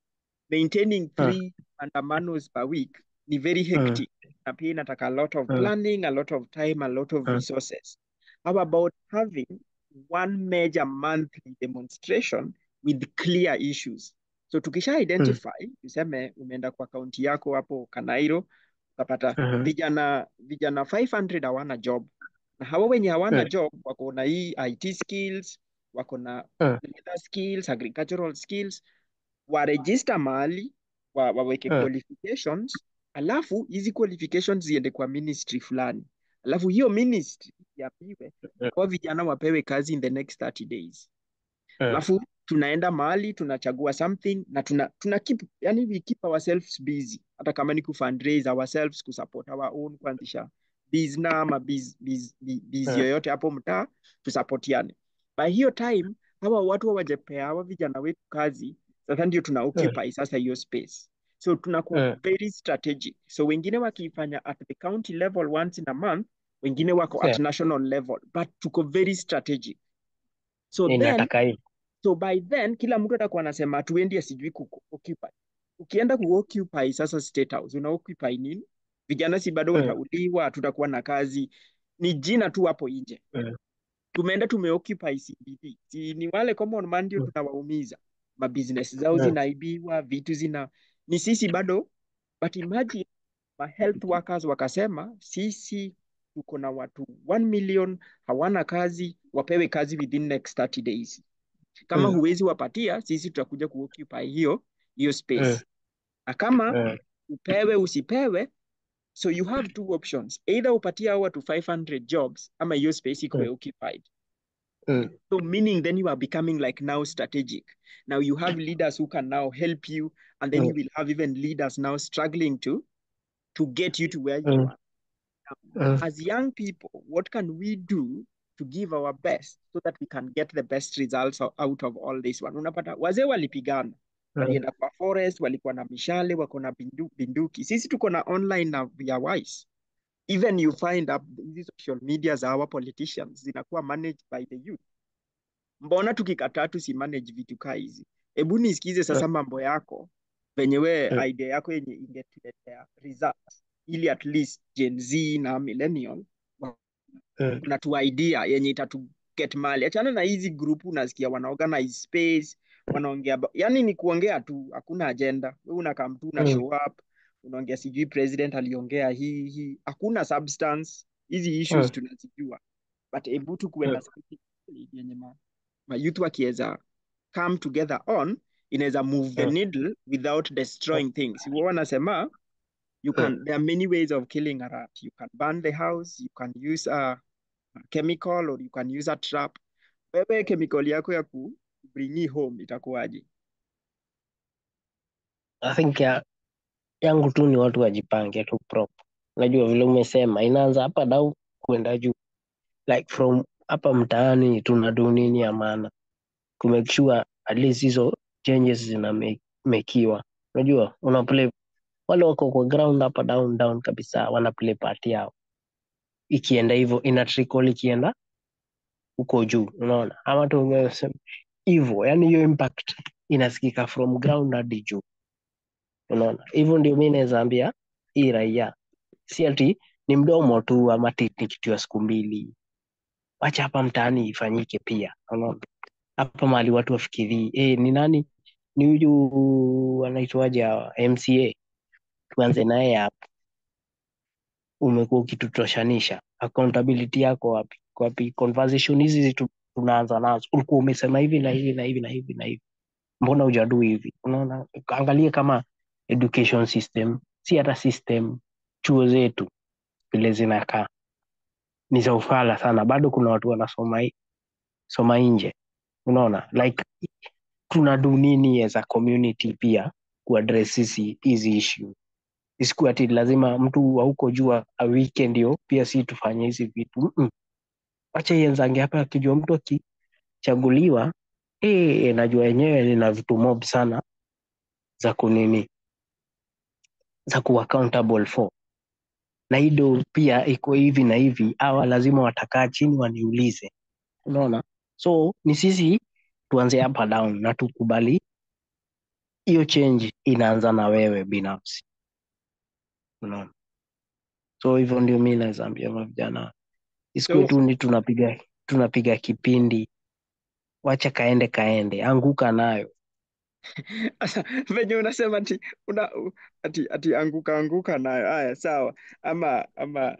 maintaining three maandamanos per week ni very hectic na pia inataka a lot of Mm. planning a lot of time a lot of Mm. resources how about having one major monthly demonstration with clear issues so tukisha identify tuseme umeenda kwa kaunti yako hapo Kanairo ukapata Mhm. vijana vijana 500 hawana job na hawa wenye hawana Mm. job wako na hii IT skills wako na Mm. leather skills agricultural skills waregister mahali wa, waweke Mm. qualifications alafu hizi qualifications ziende kwa ministry fulani alafu hiyo ministry yapiwe Mm. kwa vijana wapewe kazi in the next 30 days Mm. alafu tunaenda mahali tunachagua something na tuna, tuna keep yani we keep ourselves busy hata kama ni kufundraise ourselves kusupport our own kuanzisha bizna ama biz, biz, biz, biz Mm. yoyote hapo mtaa tusapotiane by hiyo time hawa watu hawajapea hawa vijana wetu kazi sasa ndio tuna occupy sasa hiyo space so tunakuwa Mm. very strategic so wengine wakiifanya at the county level once in a month wengine wako at Yeah. national level but tuko very strategic so then Inataka hivi. So by then kila mtu atakuwa anasema tuendi sijui ku occupy. Ukienda ku occupy sasa State House, una occupy nini? Vijana si bado Mm. watauliwa, tutakuwa na kazi. Ni jina tu hapo nje. Mm. Tumeenda tumeoccupy CBD. Si ni wale common man ndio Mm. tunawaumiza. Mabusiness zao Mm. zinaibiwa, vitu zina ni sisi bado but imagine ma health workers wakasema sisi tuko na watu 1 million hawana kazi, wapewe kazi within next 30 days kama Mm. huwezi wapatia sisi tutakuja kuoccupy hiyo hiyo Mm. space na kama Mm. upewe usipewe so you have two options either upatie hao watu 500 jobs ama hiyo space ikuwe Mm. occupied Mm. so meaning then you are becoming like now strategic now you have leaders who can now help you and then you Mm. will have even leaders now struggling to to get you to where you Mm. are Mm. as young people, what can we do to give our best so that we can get the best results o- out of all this one? Unapata wazee walipigana, Mm. walienda kwa forest, walikuwa na mishale, wako na bindu, binduki. Sisi tuko na online na via wise. Even you find up hizi social media za our politicians zinakuwa managed by the youth. Mbona tukikataa tusimanage vitu kaa hizi? Hebu nisikize sasa mambo yako venye we Mm. idea yako yenye ingetuletea results ili at least Gen Z na millennial Mm. kuna tu idea yenye itatu get mali. Achana na hizi group unasikia wana organize space, wanaongea aba- yani ni kuongea tu, hakuna agenda. Wewe unakaa mtu una Mm. show up, unaongea sijui president aliongea hii hii, hakuna substance. Hizi issues Mm. tunazijua, but hebu tu kuwe na Mm. something solid yenye ma, ma youth wakiweza come together on inaweza move the Mm. needle without destroying things. Wao wanasema you Mm. can there are many ways of killing a rat. You can burn the house, you can use a chemical or you can use a trap. Wewe chemical yako ya ku bring home itakuwaje? I think ya, yangu tu ni watu wajipange tu prop. Unajua vile umesema inaanza hapa dau kuenda juu. Like from hapa mtaani tunadu nini ya maana. To make sure at least hizo changes zinamekiwa. Unajua una play wale wako kwa ground hapa down down kabisa wana play part yao. Ikienda hivyo ina trickle ikienda huko juu, unaona? Ama tu umesema hivyo, yani hiyo impact inasikika from ground hadi juu. Unaona, hivyo ndio mi naweza ambia hii raia, si ati ni mdomo tu ama ati ni kitu ya siku mbili. Wacha hapa mtaani ifanyike pia, unaona, hapa mahali watu wafikirii eh, ni nani ni huyu anaitwaje hawa MCA, tuanze naye hapa. Umekuwa ukitutoshanisha, accountability yako wapi? Wapi? Conversation hizi zitu- tunaanza nazo, ulikuwa umesema hivi na hivi na hivi na hivi na hivi, mbona hujadu hivi? Unaona, angalia kama education system, si hata system, chuo zetu vile zinakaa ni za ufala sana, bado kuna watu wanasoma hi- soma nje, unaona like tunadu nini as a community pia kuaddress hizi hizi issue isikuwa ati lazima mtu wa huko jua awike ndio pia si tufanye hizi vitu Mm-mm. wacha ienzange hapa akijua mtu akichaguliwa eh, najua yenyewe nina vitu mob sana za kunini za ku accountable for na hido pia iko hivi na hivi awa lazima watakaa chini waniulize unaona so ni sisi tuanze hapa down na tukubali hiyo change inaanza na wewe binafsi unaona so hivyo ndio mi naweza ambia mavijana isikuwe So tu ni tunapiga tunapiga kipindi wacha kaende kaende anguka nayo Sasa venye unasema ati una ati ati anguka anguka nayo. Haya, sawa. Ama ama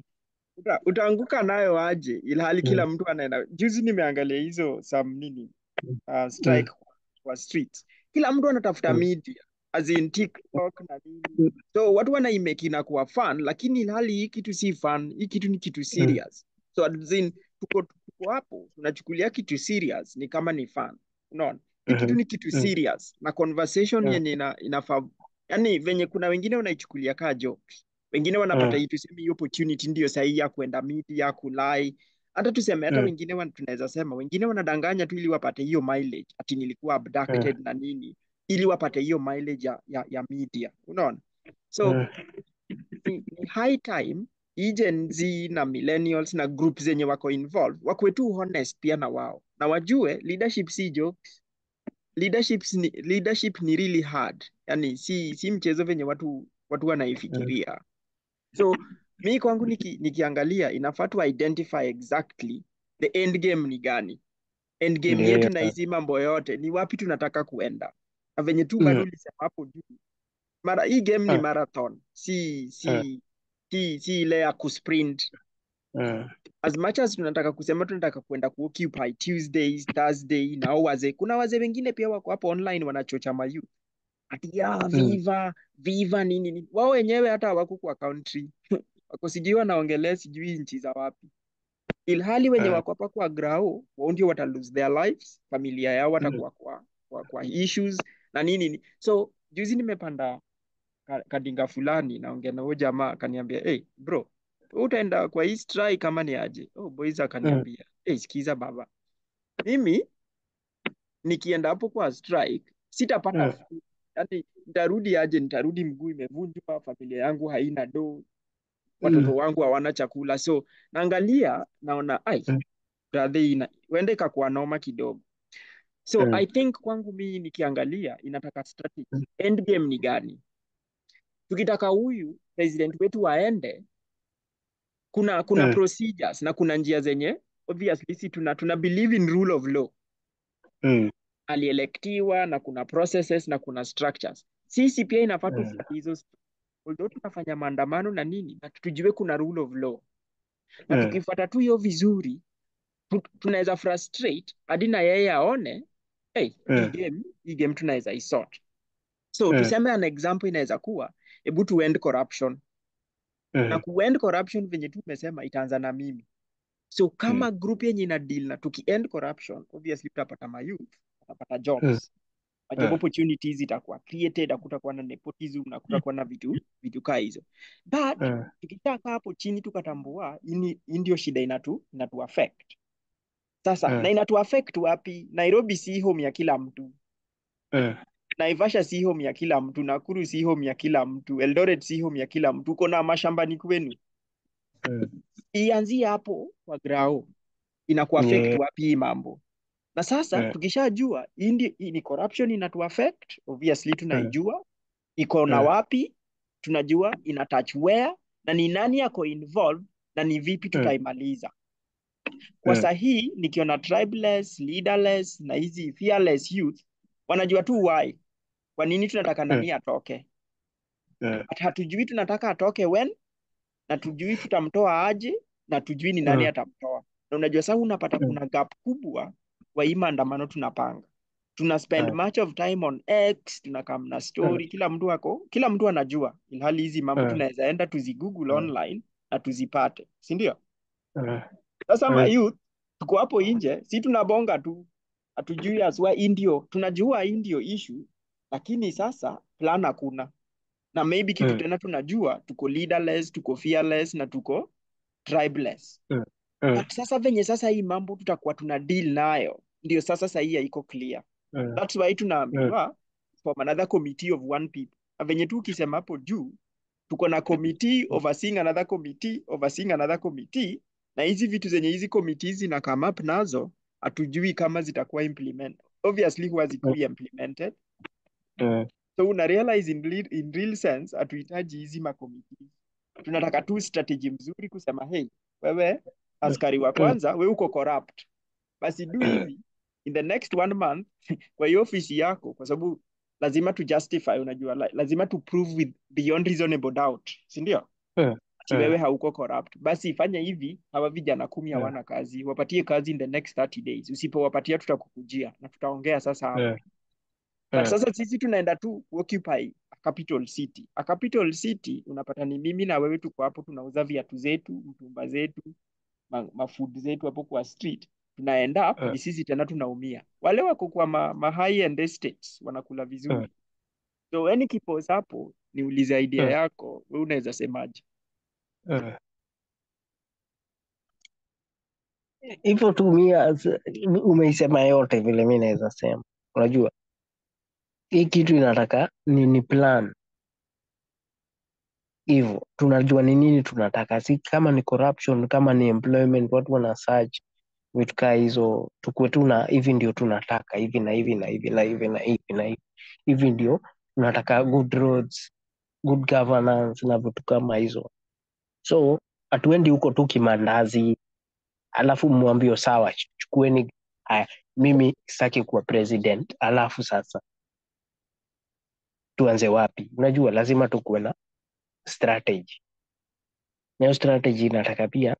uta, utaanguka nayo aje, ilhali kila mm. mtu anaenda. Juzi nimeangalia hizo some nini uh, Mm. strike kwa streets, kila mtu anatafuta Mm. media as in TikTok na nini, so watu wanaimake inakuwa fun, lakini ilhali hii kitu si fun, hii kitu ni kitu Mm. serious. So as in tuko tuko hapo tunachukulia kitu serious ni kama ni fun, unaona hii kitu Mhm. ni kitu Mm. serious na conversation Mm. yenye ina, inafaa yani, venye kuna wengine wanaichukulia kaa jokes, wengine wanapata Mm. hii tuseme hii opportunity ndio sahihi ya kwenda media kulai hata tuseme hata Mm. wengine wan, tunaweza sema wengine wanadanganya tu ili wapate hiyo mileage, ati nilikuwa abducted Mm. na nini, ili wapate hiyo mileage ya, ya, ya media, unaona. So Mm. ni, ni high time hii Gen Z na millennials na group zenye wako involved wakuwe tu honest pia na wao na wajue leadership si jokes. Leadership ni, leadership ni really hard, yani si si mchezo venye watu watu Mm. wanaifikiria. So mi kwangu niki, nikiangalia inafaa tu identify exactly the end game ni gani, end game Ndio yetu hiyo na sasa. hizi mambo yote ni wapi tunataka kuenda, na venye tu bado Mm. ulisema hapo juu, mara hii game ni Mm. marathon, si Mm. si si si ile ya kusprint. Mm. As much as tunataka kusema tunataka kwenda kuoccupy Tuesdays, Thursday na hao wazee, kuna wazee wengine pia wako hapo online wanachocha mayouth ati ya Mm. viva viva nini nini, wao wenyewe hata hawako kwa country wako sijui wanaongelea sijui nchi za wapi, ilhali wenye Mm. wako hapa kwa grao wao ndio wata lose their lives, familia yao Mm. watakuwa kwa, kwa, kwa issues na nini nini. So juzi nimepanda ka- kadinga fulani naongea na huyo jamaa akaniambia, hey bro, wewe utaenda kwa hii strike kama ni aje? Oh boys, Mm. akaniambia hey, sikiza baba, mimi nikienda hapo kwa strike sitapata Mm. food. Yani nitarudi aje? Nitarudi mguu imevunjwa, familia yangu haina do, watoto Mm. wangu hawana chakula. So naangalia naona ai, Mm. brother, ina huenda ikakuwa noma kidogo. So Mm. I think kwangu mimi nikiangalia inataka strategy. Mm. End game ni gani? Tukitaka huyu president wetu aende, kuna kuna Mm. procedures na kuna njia zenye obviously si tuna tuna believe in rule of law. Mm. Alielektiwa na kuna processes na kuna structures. Sisi pia inafaa Mm. tufuate hizo, although tunafanya maandamano na nini, na tujue kuna rule of law, na Mm. tukifuata tu hiyo vizuri tu- tunaweza frustrate hadi na yeye aone hey, hii Mm. game hii game tunaweza isort. So Mm. tuseme an example inaweza kuwa hebu tu end corruption na Mm. kuend corruption venye tu umesema itaanza na mimi. So Mm. kama group yenye ina deal na tuki end corruption, obviously tutapata mayouth, watapata Mm. jobs, na job Mm. opportunities itakuwa created, hakutakuwa na nepotism na hakutakuwa na vitu vitu kaa hizo. But Mm. tukishakaa hapo chini tukatambua hii ni- hii ndio shida inatu inatu affect sasa, na Mm. inatu affect wapi? Nairobi si home ya kila mtu, Mm. Naivasha si home ya kila mtu, Nakuru si home ya kila mtu, Eldoret si home ya kila mtu. Uko na mashambani kwenu, Mm. ianzie hapo kwa grao inaku affect Yeah. wapi hii mambo na sasa Mm. tukishajua hii ndi- hii ni corruption inatu affect obviously Mm. tunaijua iko na Mm. wapi tunajua ina touch where na ni nani yako involved na ni vipi Mm. tutaimaliza kwa Mm. sahii nikiona tribeless leaderless na hizi fearless youth wanajua tu why kwa nini tunataka Mm. nani atoke Mm. but hatujui tunataka atoke when na tujui tutamtoa aje na tujui ni nani Mm. atamtoa na unajua sasa unapata Mm. kuna gap kubwa kwa hii maandamano tunapanga tuna spend Mm. much of time on X tunakam na Mm. story kila mtu ako kila mtu anajua ilhali hizi mambo Mm. tunaweza enda tuzigoogle Mm. online na tuzipate si ndio Mm. sasa Mm. ma youth tuko hapo nje si tunabonga tu hatujui aswa hii ndio tunajua hii ndio issue lakini sasa plan hakuna na maybe kitu Mm. tena tunajua tuko leaderless tuko fearless na tuko tribeless Mm. Mm. but sasa venye sasa hii mambo tutakuwa tuna deal nayo ndio sasa sahii haiko clear Mm. that's why Mm. tunaambiwa from another committee of one people na venye tu ukisema hapo juu tuko na committee overseeing another committee overseeing another committee na hizi vitu zenye hizi committees zina come up nazo hatujui kama zitakuwa implement obviously huwa Mm. zikui implemented Mm. so una realize in real, in real sense hatuhitaji hizi makomiti tunataka tu strategy mzuri kusema hey wewe askari wa kwanza we uko corrupt basi do hivi in the next one month kwa hiyo ofisi yako kwa sababu lazima tu justify unajua la- lazima tu prove with beyond reasonable doubt si ndio Mm. ati Mm. wewe hauko corrupt basi fanya hivi hawa vijana kumi Mm. hawana kazi wapatie kazi in the next 30 days usipowapatia tutakukujia na tutaongea sasa hapo Mm. but Mm. sasa sisi tunaenda tu occupy a capital city a capital city unapata ni mimi na wewe tuko hapo tunauza viatu zetu mtumba zetu ma, mafood zetu hapo kwa street tuna end up Mm. ni sisi tena tunaumia wale wako kwa ma, ma high end estates wanakula Mm. vizuri so any kipos hapo niulize idea Mm. yako we unaweza semaje Mm. hivyo tu mia umeisema yote vile mi naweza sema unajua hii kitu inataka ni, ni plan hivyo tunajua ni nini tunataka si kama ni corruption kama ni employment watu wana search vitu kaa hizo tukue tu na hivi ndio tunataka hivi na hivi na hivi na hivi na hivi na hivi hivi ndio tunataka good roads good governance na vitu kama hizo so hatuendi huko tu kimandazi alafu mwambio sawa ch- chukueni haya mimi sitaki kuwa president alafu sasa tuanze wapi unajua lazima tukuwe na strategy na hiyo strategy inataka pia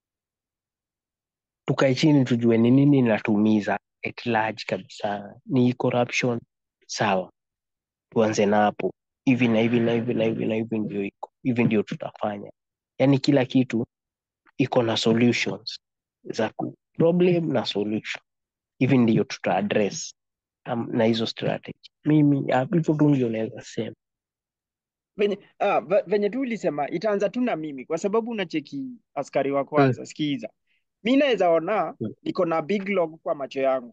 tukae chini tujue ni nini inatuumiza at large kabisa ni corruption sawa tuanze na hapo hivi na hivi na hivi na hivi na hivi ndio iko hivi ndio tutafanya yaani kila kitu iko na solutions za ku problem na solution hivi ndio tuta address um, na hizo strategy mimi ah, hivyo tu ndio naweza sema venye, ah, ve- venye tu ulisema itaanza tu na mimi kwa sababu unacheki askari wa mm, kwanza sikiza mi naweza ona mm, niko na big log kwa macho yangu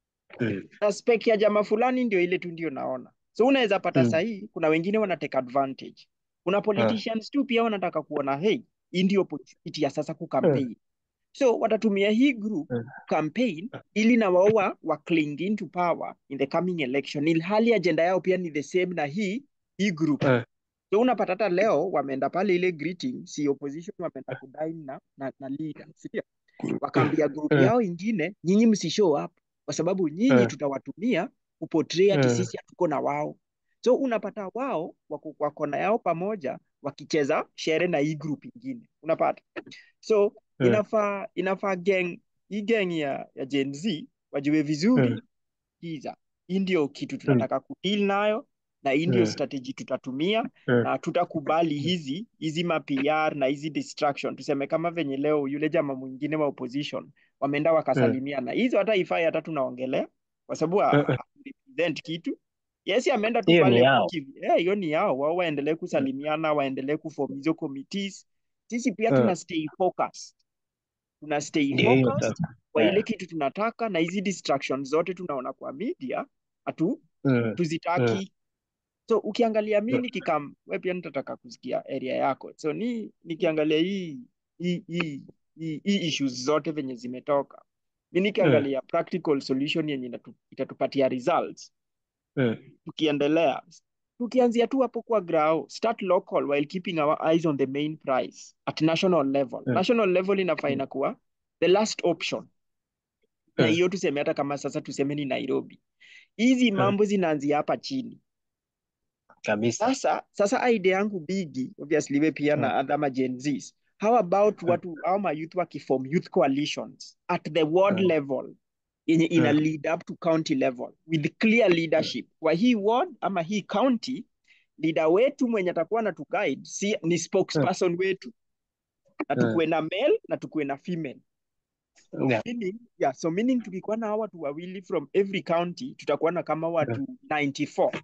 mm, na spec ya jamaa fulani ndio ile tu ndio naona so unaweza pata mm, sahii kuna wengine wana take advantage kuna ah, politicians tu pia wanataka kuona hey hii ndio opportunity ya sasa mm, kucampaign so watatumia hii group mm, campaign ili na wao wa, wa cling into power in the coming election ilhali agenda yao pia ni the same na hii hii group mm, so unapata hata leo wameenda pale ile greeting si opposition wameenda kudine na, na, na leader sindio mm, wakaambia group mm, yao ingine nyinyi msishow up kwa sababu nyinyi mm, tutawatumia kupotray ati mm, sisi hatuko na wao so unapata wao wako kwa kona yao pamoja wakicheza shere na hii group ingine unapata so mm, inafaa inafaa gang hii gang ya, ya Gen Z wajue vizuri mm, kiza hii ndio kitu mm, tunataka kudeal nayo na hii ndio mm, strategy tutatumia mm, na tutakubali hizi hizi ma PR na hizi distraction tuseme kama venye leo yule jamaa mwingine wa opposition wameenda mm, wakasalimiana hizo hata ifai hata tunaongelea kwa sababu mm, mm. represent kitu yes ameenda tu hiyo ni pale yao kuki- eh, hiyo ni yao wao waendelee kusalimiana waendelee kuform hizo committees sisi pia Mm, tuna stay focused tuna stay ndio hiyo focused sasa kwa ile Eh, kitu tunataka na hizi distractions zote tunaona kwa media hatu mm, mm, tuzitaki so ukiangalia mi mm, nikikam we pia nitataka kusikia area yako so ni nikiangalia hii hii hii hii hii issues zote venye zimetoka mi mm, nikiangalia practical solution yenye inatu- itatupatia results mm, tukiendelea tukianzia tu hapo kwa grao start local while keeping our eyes on the main price at national level mm, national level inafaa mm, inakuwa the last option na mm, hiyo tuseme hata kama sasa tuseme ni Nairobi hizi mm, mambo zinaanzia hapa chini kabisa sasa sasa idea yangu bigi obviously we pia Mm, na other ma Gen Zs how about mm, watu au ma youth wakiform youth coalitions at the ward mm, level yenye ina mm, lead up to county level with clear mm, leadership kwa hii ward ama hii county leader wetu mwenye atakuwa na tuguide si ni mm, spokesperson wetu na mm. tukuwe na male na tukuwe na female Yeah. meaning, yeah, so meaning tukikuwa na hawa watu wawili from every county tutakuwa na kama Mm, watu 94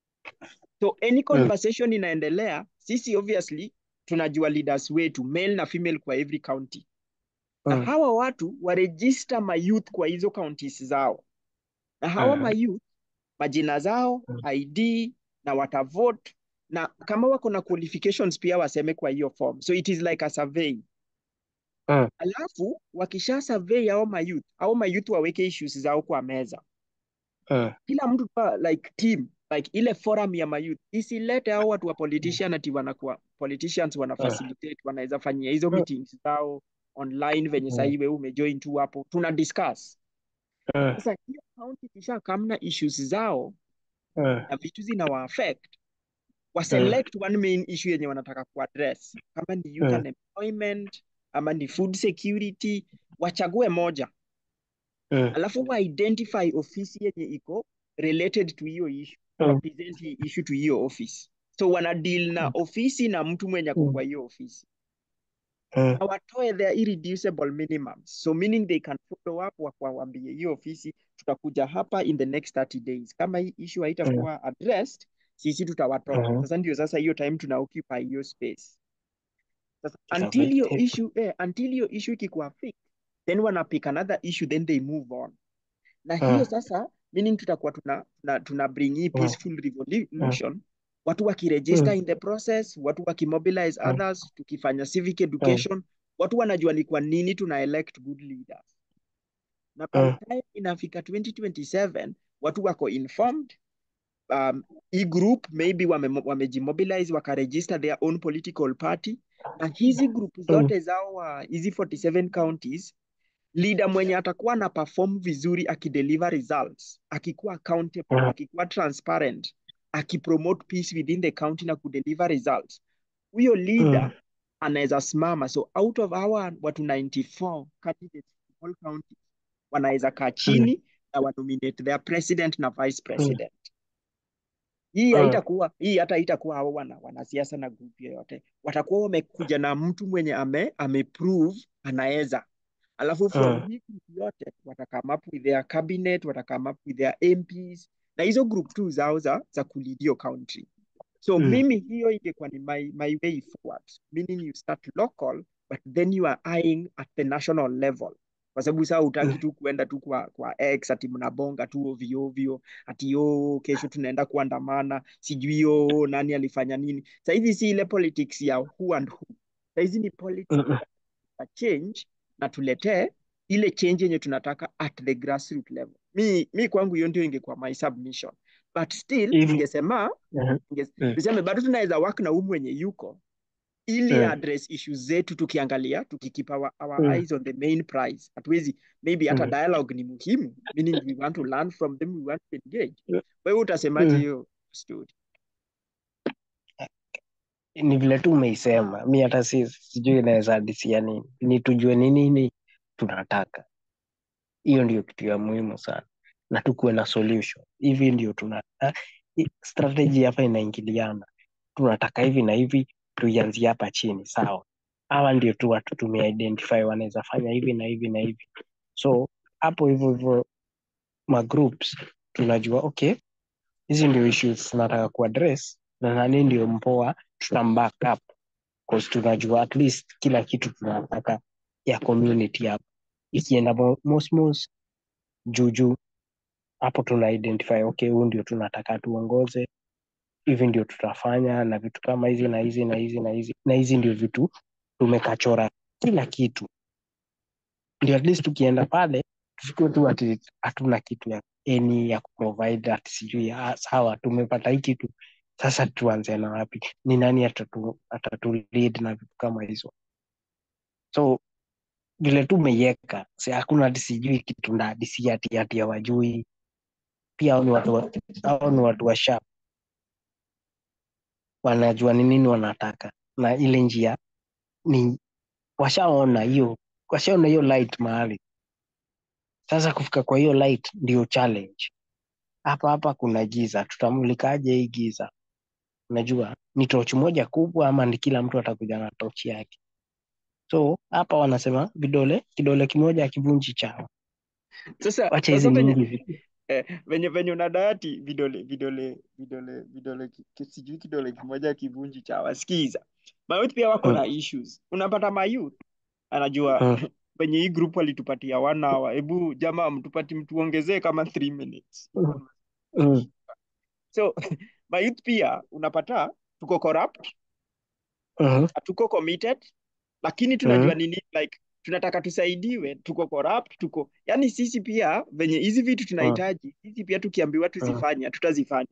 so any mm, conversation inaendelea sisi obviously tunajua leaders wetu male na female kwa every county na mm, hawa watu waregister mayouth kwa hizo counties zao na hawa mm, mayouth majina zao mm, id na watavote na kama wako na qualifications pia waseme kwa hiyo form so it is like a survey mm, alafu wakisha survey hao mayouth au mayouth waweke issues zao kwa meza mm, kila mtu kwa like team like ile forum ya mayouth isilete hao watu wa politician ati wanakuwa politicians wana Mm. facilitate wanaweza fanyia hizo Mm. meetings zao online venye Mm. sahii wewe umejoin tu hapo tuna discuss Mm. sasa hiyo county kisha kamna issues zao Mm. na vitu zinawa affect waselect one main issue yenye wanataka kuaddress kama ni youth Mm. unemployment ama ni food security wachague moja Mm. alafu wa identify ofisi yenye iko related to hiyo issue Mm. wa present hii issue to hiyo office so wana deal na Mm. ofisi na mtu mwenye ako Mm. kwa hiyo ofisi Mm. na watoe their irreducible minimums so meaning they can follow up wakwawambie hiyo ofisi tutakuja hapa in the next 30 days kama hii issue Mm. haitakuwa addressed sisi tutawatoa Mhm. sasa ndio sasa hiyo time tuna occupy hiyo space sasa Ita until hiyo vacate. issue eh, until hiyo issue ikikuwa fixed then wana pick another issue then they move on na hiyo Mm. sasa meaning tutakuwa tuna, tuna, tuna bring hii Mm. peaceful revolution watu wakiregister Mm. in the process watu wakimobilize Mm. others tukifanya civic education watu wanajua ni kwa nini tuna elect good leaders na by Mm. the time inafika 2027 watu wako informed um, hii group maybe wame, wamejimobilize wakaregister their own political party na hizi group Mm. zote zao wa hizi 47 counties leader mwenye atakuwa na perform vizuri akideliver results akikuwa accountable Mm. akikuwa transparent akipromote peace within the county na kudeliver results huyo leader Mm. anaweza simama so out of our watu 94 candidates in all counties wanaweza kaa Mm. chini na wanominate their president na vice Mm. president hii Mm. haitakuwa hii hata haitakuwa hao wana wanasiasa na group yoyote watakuwa wamekuja na mtu mwenye ame ameprove anaweza alafu from Mm. hii group yote watakame up with their cabinet watakame up with their MPs na hizo group tu zao za za kulead hiyo country so Mm. mimi hiyo ingekuwa ni my, my way forward meaning you start local but then you are eyeing at the national level kwa sababu saa utaki Mm. tu kuenda tu kwa, kwa X ati mnabonga tu ovyo ovyo ati yo kesho tunaenda kuandamana sijui yo nani alifanya nini sahizi si ile politics ya who and who sahizi ni politics Mm. ya change na tuletee ile change yenye tunataka at the grassroots level mi, mi kwangu hiyo ndio ingekuwa my submission but still Hivi. ningesema Mhm. ninge- Mm. niseme bado tunaweza work na huyu mwenye yuko ili Mm. address issues zetu tukiangalia tukikeep our, our Mm. eyes on the main prize hatuwezi maybe hata Mm. dialogue ni muhimu meaning we want to learn from them we want to engage Mm. wewe utasemaje Mm. hiyo story Ni vile tu umeisema, mi hata si sijui inaweza hadisia nini, ni tujue ni nini tunataka. Hiyo ndio kitu ya muhimu sana, na tukuwe na solution. Hivi ndio tuna ah, i- strategy hapa inaingiliana, tunataka hivi na hivi, tuianzie hapa chini, sawa. Hawa ndio tu watu tumeidentify wanaweza fanya hivi na hivi na hivi, so hapo hivyo hivyo magroups tunajua okay, hizi ndio issues tunataka kuaddress na nani ndio mpoa tutamback up cause tunajua at least kila kitu tunataka ya community hapo ikienda mo- mosmos juujuu hapo tuna identify okay huu ndio tunataka tuongoze hivi ndio tutafanya na vitu kama hizi na hizi na hizi na hizi na hizi ndio vitu tumekachora kila kitu ndio at least tukienda pale tusikue tu ati hatuna kitu ya eni ya kuprovide ati sijui ah, sawa tumepata hii kitu sasa tuanze na wapi ni nani atatu, atatu lead na vitu kama hizo so vile tu umeiweka si hakuna ati sijui kitu na ati si ati ati hawajui pia hao ni watu wa- hao ni watu wa sharp wanajua ni nini wanataka na ile njia ni washaona hiyo washaona hiyo light mahali sasa kufika kwa hiyo light ndio challenge hapa hapa kuna giza tutamulikaje hii giza unajua ni tochi moja kubwa ama ni kila mtu atakuja na tochi yake so hapa wanasema vidole kidole kimoja akivunji chao sasa wacha hizi sasa venye nyingi zi- eh, venye venye unadati vidole vidole vidole vidole ki- ki- sijui kidole kimoja kivunji cha wasikiza mayouth pia wako Mm, na issues unapata mayouth anajua mm, venye hii group walitupatia one hour hebu jamaa mtupati mtuongezee kama three minutes mm, mm, so mayouth pia unapata tuko corrupt mm, hatuko committed lakini tunajua mm, nini like tunataka tusaidiwe tuko corrupt tuko yani sisi pia venye hizi vitu mm, tunahitaji sisi pia tukiambiwa mm, tuzifanya tutazifanya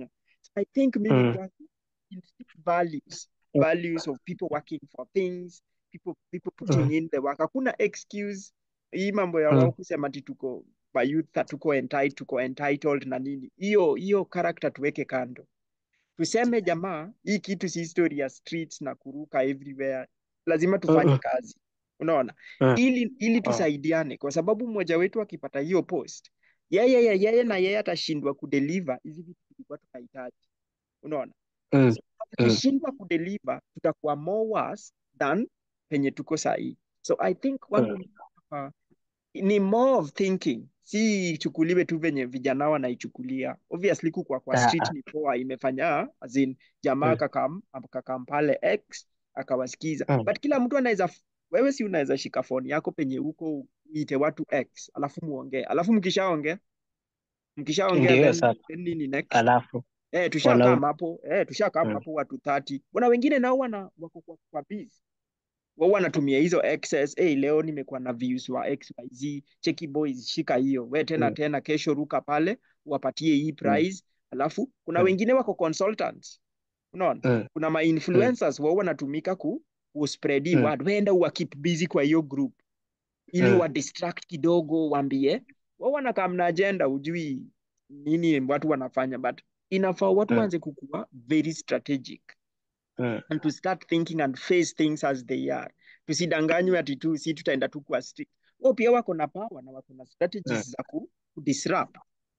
I think mimi Mm. kwangu instill values Mm. values of people working for things people people putting Mm. in the work hakuna excuse hii mambo ya Mm. wao kusema ati tuko mayouth tuko entitled tuko entitled na nini hiyo hiyo character tuweke kando tuseme jamaa hii kitu si story ya streets na kuruka everywhere lazima tufanye Mm-mm. kazi unaona Mm. ili ili Mm. tusaidiane kwa sababu mmoja wetu akipata hiyo post yeye yeye yeye na yeye atashindwa kudeliver hizi vitu tulikuwa tunahitaji unaona Mm. so Mm. akishindwa kudeliver tutakuwa more worse than penye tuko sahii so i think kwangu Mm. uh, ni more of thinking si ichukuliwe tu venye vijana wanaichukulia obviously kukwa kwa Ah, street ah. ni poa imefanya as in jamaa Mm. akakam akakam pale x akawasikiza Mm. but kila mtu anaweza wewe si unaweza shika phone yako penye huko uite watu x alafu muongee alafu mkishaongea mkishaongea Ndio then, sasa, then nini next alafu Eh, tushakaa wana hapo eh, tushakaa mm. hapo watu 30. Kuna wengine nao wana wako kwa, kwa busy. Wao wanatumia hizo excess. Eh, leo nimekuwa na views wa XYZ. Cheki boys, shika hiyo. We tena Mm. tena kesho ruka pale, wapatie hii Mm. prize. Alafu kuna Mm. wengine wako consultants. Unaona? Mm. Kuna ma Mm. influencers wao wanatumika ku, ku spread hii Mm. word. Wenda uwa keep busy kwa hiyo group ili Mm. wa distract kidogo, waambie wao wanakaa mna agenda, ujui nini watu wanafanya, but inafaa watu Mm. waanze kukuwa very strategic Mm. and to start thinking and face things as they are. Tusidanganywe ati tu si tutaenda tu kwa strict. Wao pia wako na power na wako na Mm. strategies za ku, ku disrupt.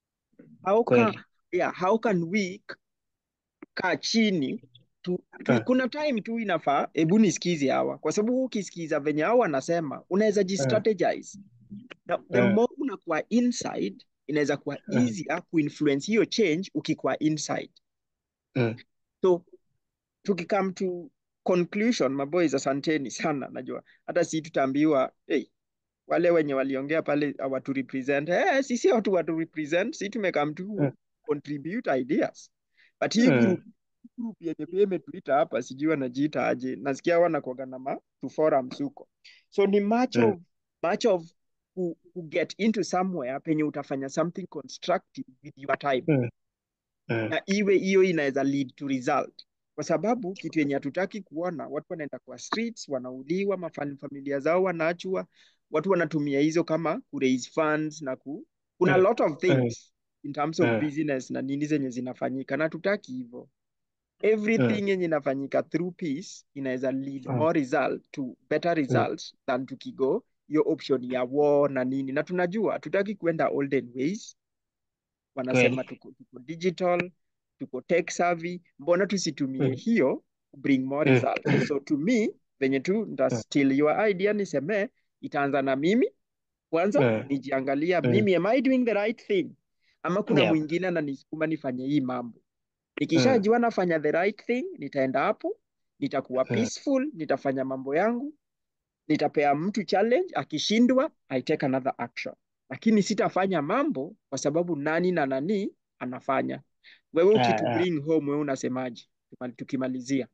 How Kweli. can, yeah, how can we k- kaa chini tu, tu, Mm. kuna time tu inafaa hebu nisikize hawa, kwa sababu ukisikiza venye hawa wanasema unaweza Mm. jistrategize na the Mm. more unakuwa inside inaweza kuwa Mm. easier kuinfluence hiyo change ukikuwa inside Mm. so tukikam to conclusion maboys asanteni sana najua hata si tutaambiwa hey, wale wenye waliongea pale hawatu represent eh, sisi watu watu represent si tumekam to Mm. contribute ideas but hii group Mm. group yenye pia imetuita hapa sijui wanajiita aje nasikia wanakuaga na ma tu forums huko so ni much Mm. of much of ku, ku get into somewhere penye utafanya something constructive with your time Mm. Mm. na iwe hiyo inaweza lead to result kwa sababu kitu yenye hatutaki kuona watu wanaenda kwa streets wanauliwa mafam- familia zao wanaachwa watu wanatumia hizo kama ku raise funds na ku kuna Mm. lot of Mm. things in terms of Mm. business na nini zenye zinafanyika na hatutaki hivyo Mm. everything yenye inafanyika through peace inaweza lead Mm. more result to better Mm. results than tukigo hiyo option ya war na nini na tunajua hatutaki kuenda olden ways wanasema Kweli. tuko, tuko digital tuko tech savvy mbona tusitumie Mm. hiyo ku bring more Mm. results so to me venye tu nita Mm. steal your idea niseme itaanza na mimi kwanza Mm. nijiangalia Mm. mimi am I doing the right thing ama kuna Yep. mwingine ananisukuma nifanye hii mambo Mm. nikishajua nafanya the right thing nitaenda hapo nitakuwa Mm. peaceful nitafanya mambo yangu nitapea mtu challenge akishindwa I take another action lakini sitafanya mambo kwa sababu nani na nani anafanya wewe Ah, ukitu ah. bring home wewe unasemaje Tukimali- tukimalizia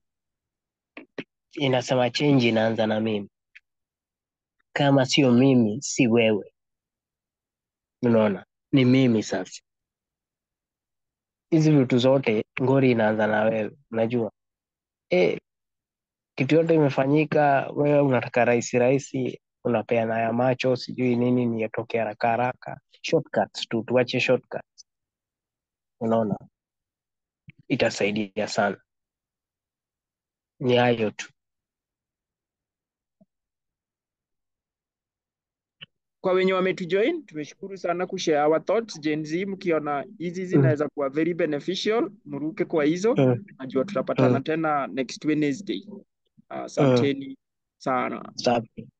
Inasema change inaanza na mimi. Kama sio mimi, si wewe. Unaona, ni mimi sasa. Hizi vitu zote ngori inaanza na wewe. Unajua eh, kitu yote imefanyika, wewe unataka rahisi rahisi, unapeana ya macho, sijui nini ni yatoke haraka haraka. Shortcuts tu, tuache shortcuts. Unaona, itasaidia sana. Ni hayo tu. kwa wenye wametujoin tumeshukuru sana kushare our thoughts Gen Z mkiona hizi Mm. zinaweza kuwa very beneficial mruke kwa hizo Mm. najua tutapatana Mm. tena next Wednesday Mm. asanteni sana Safi.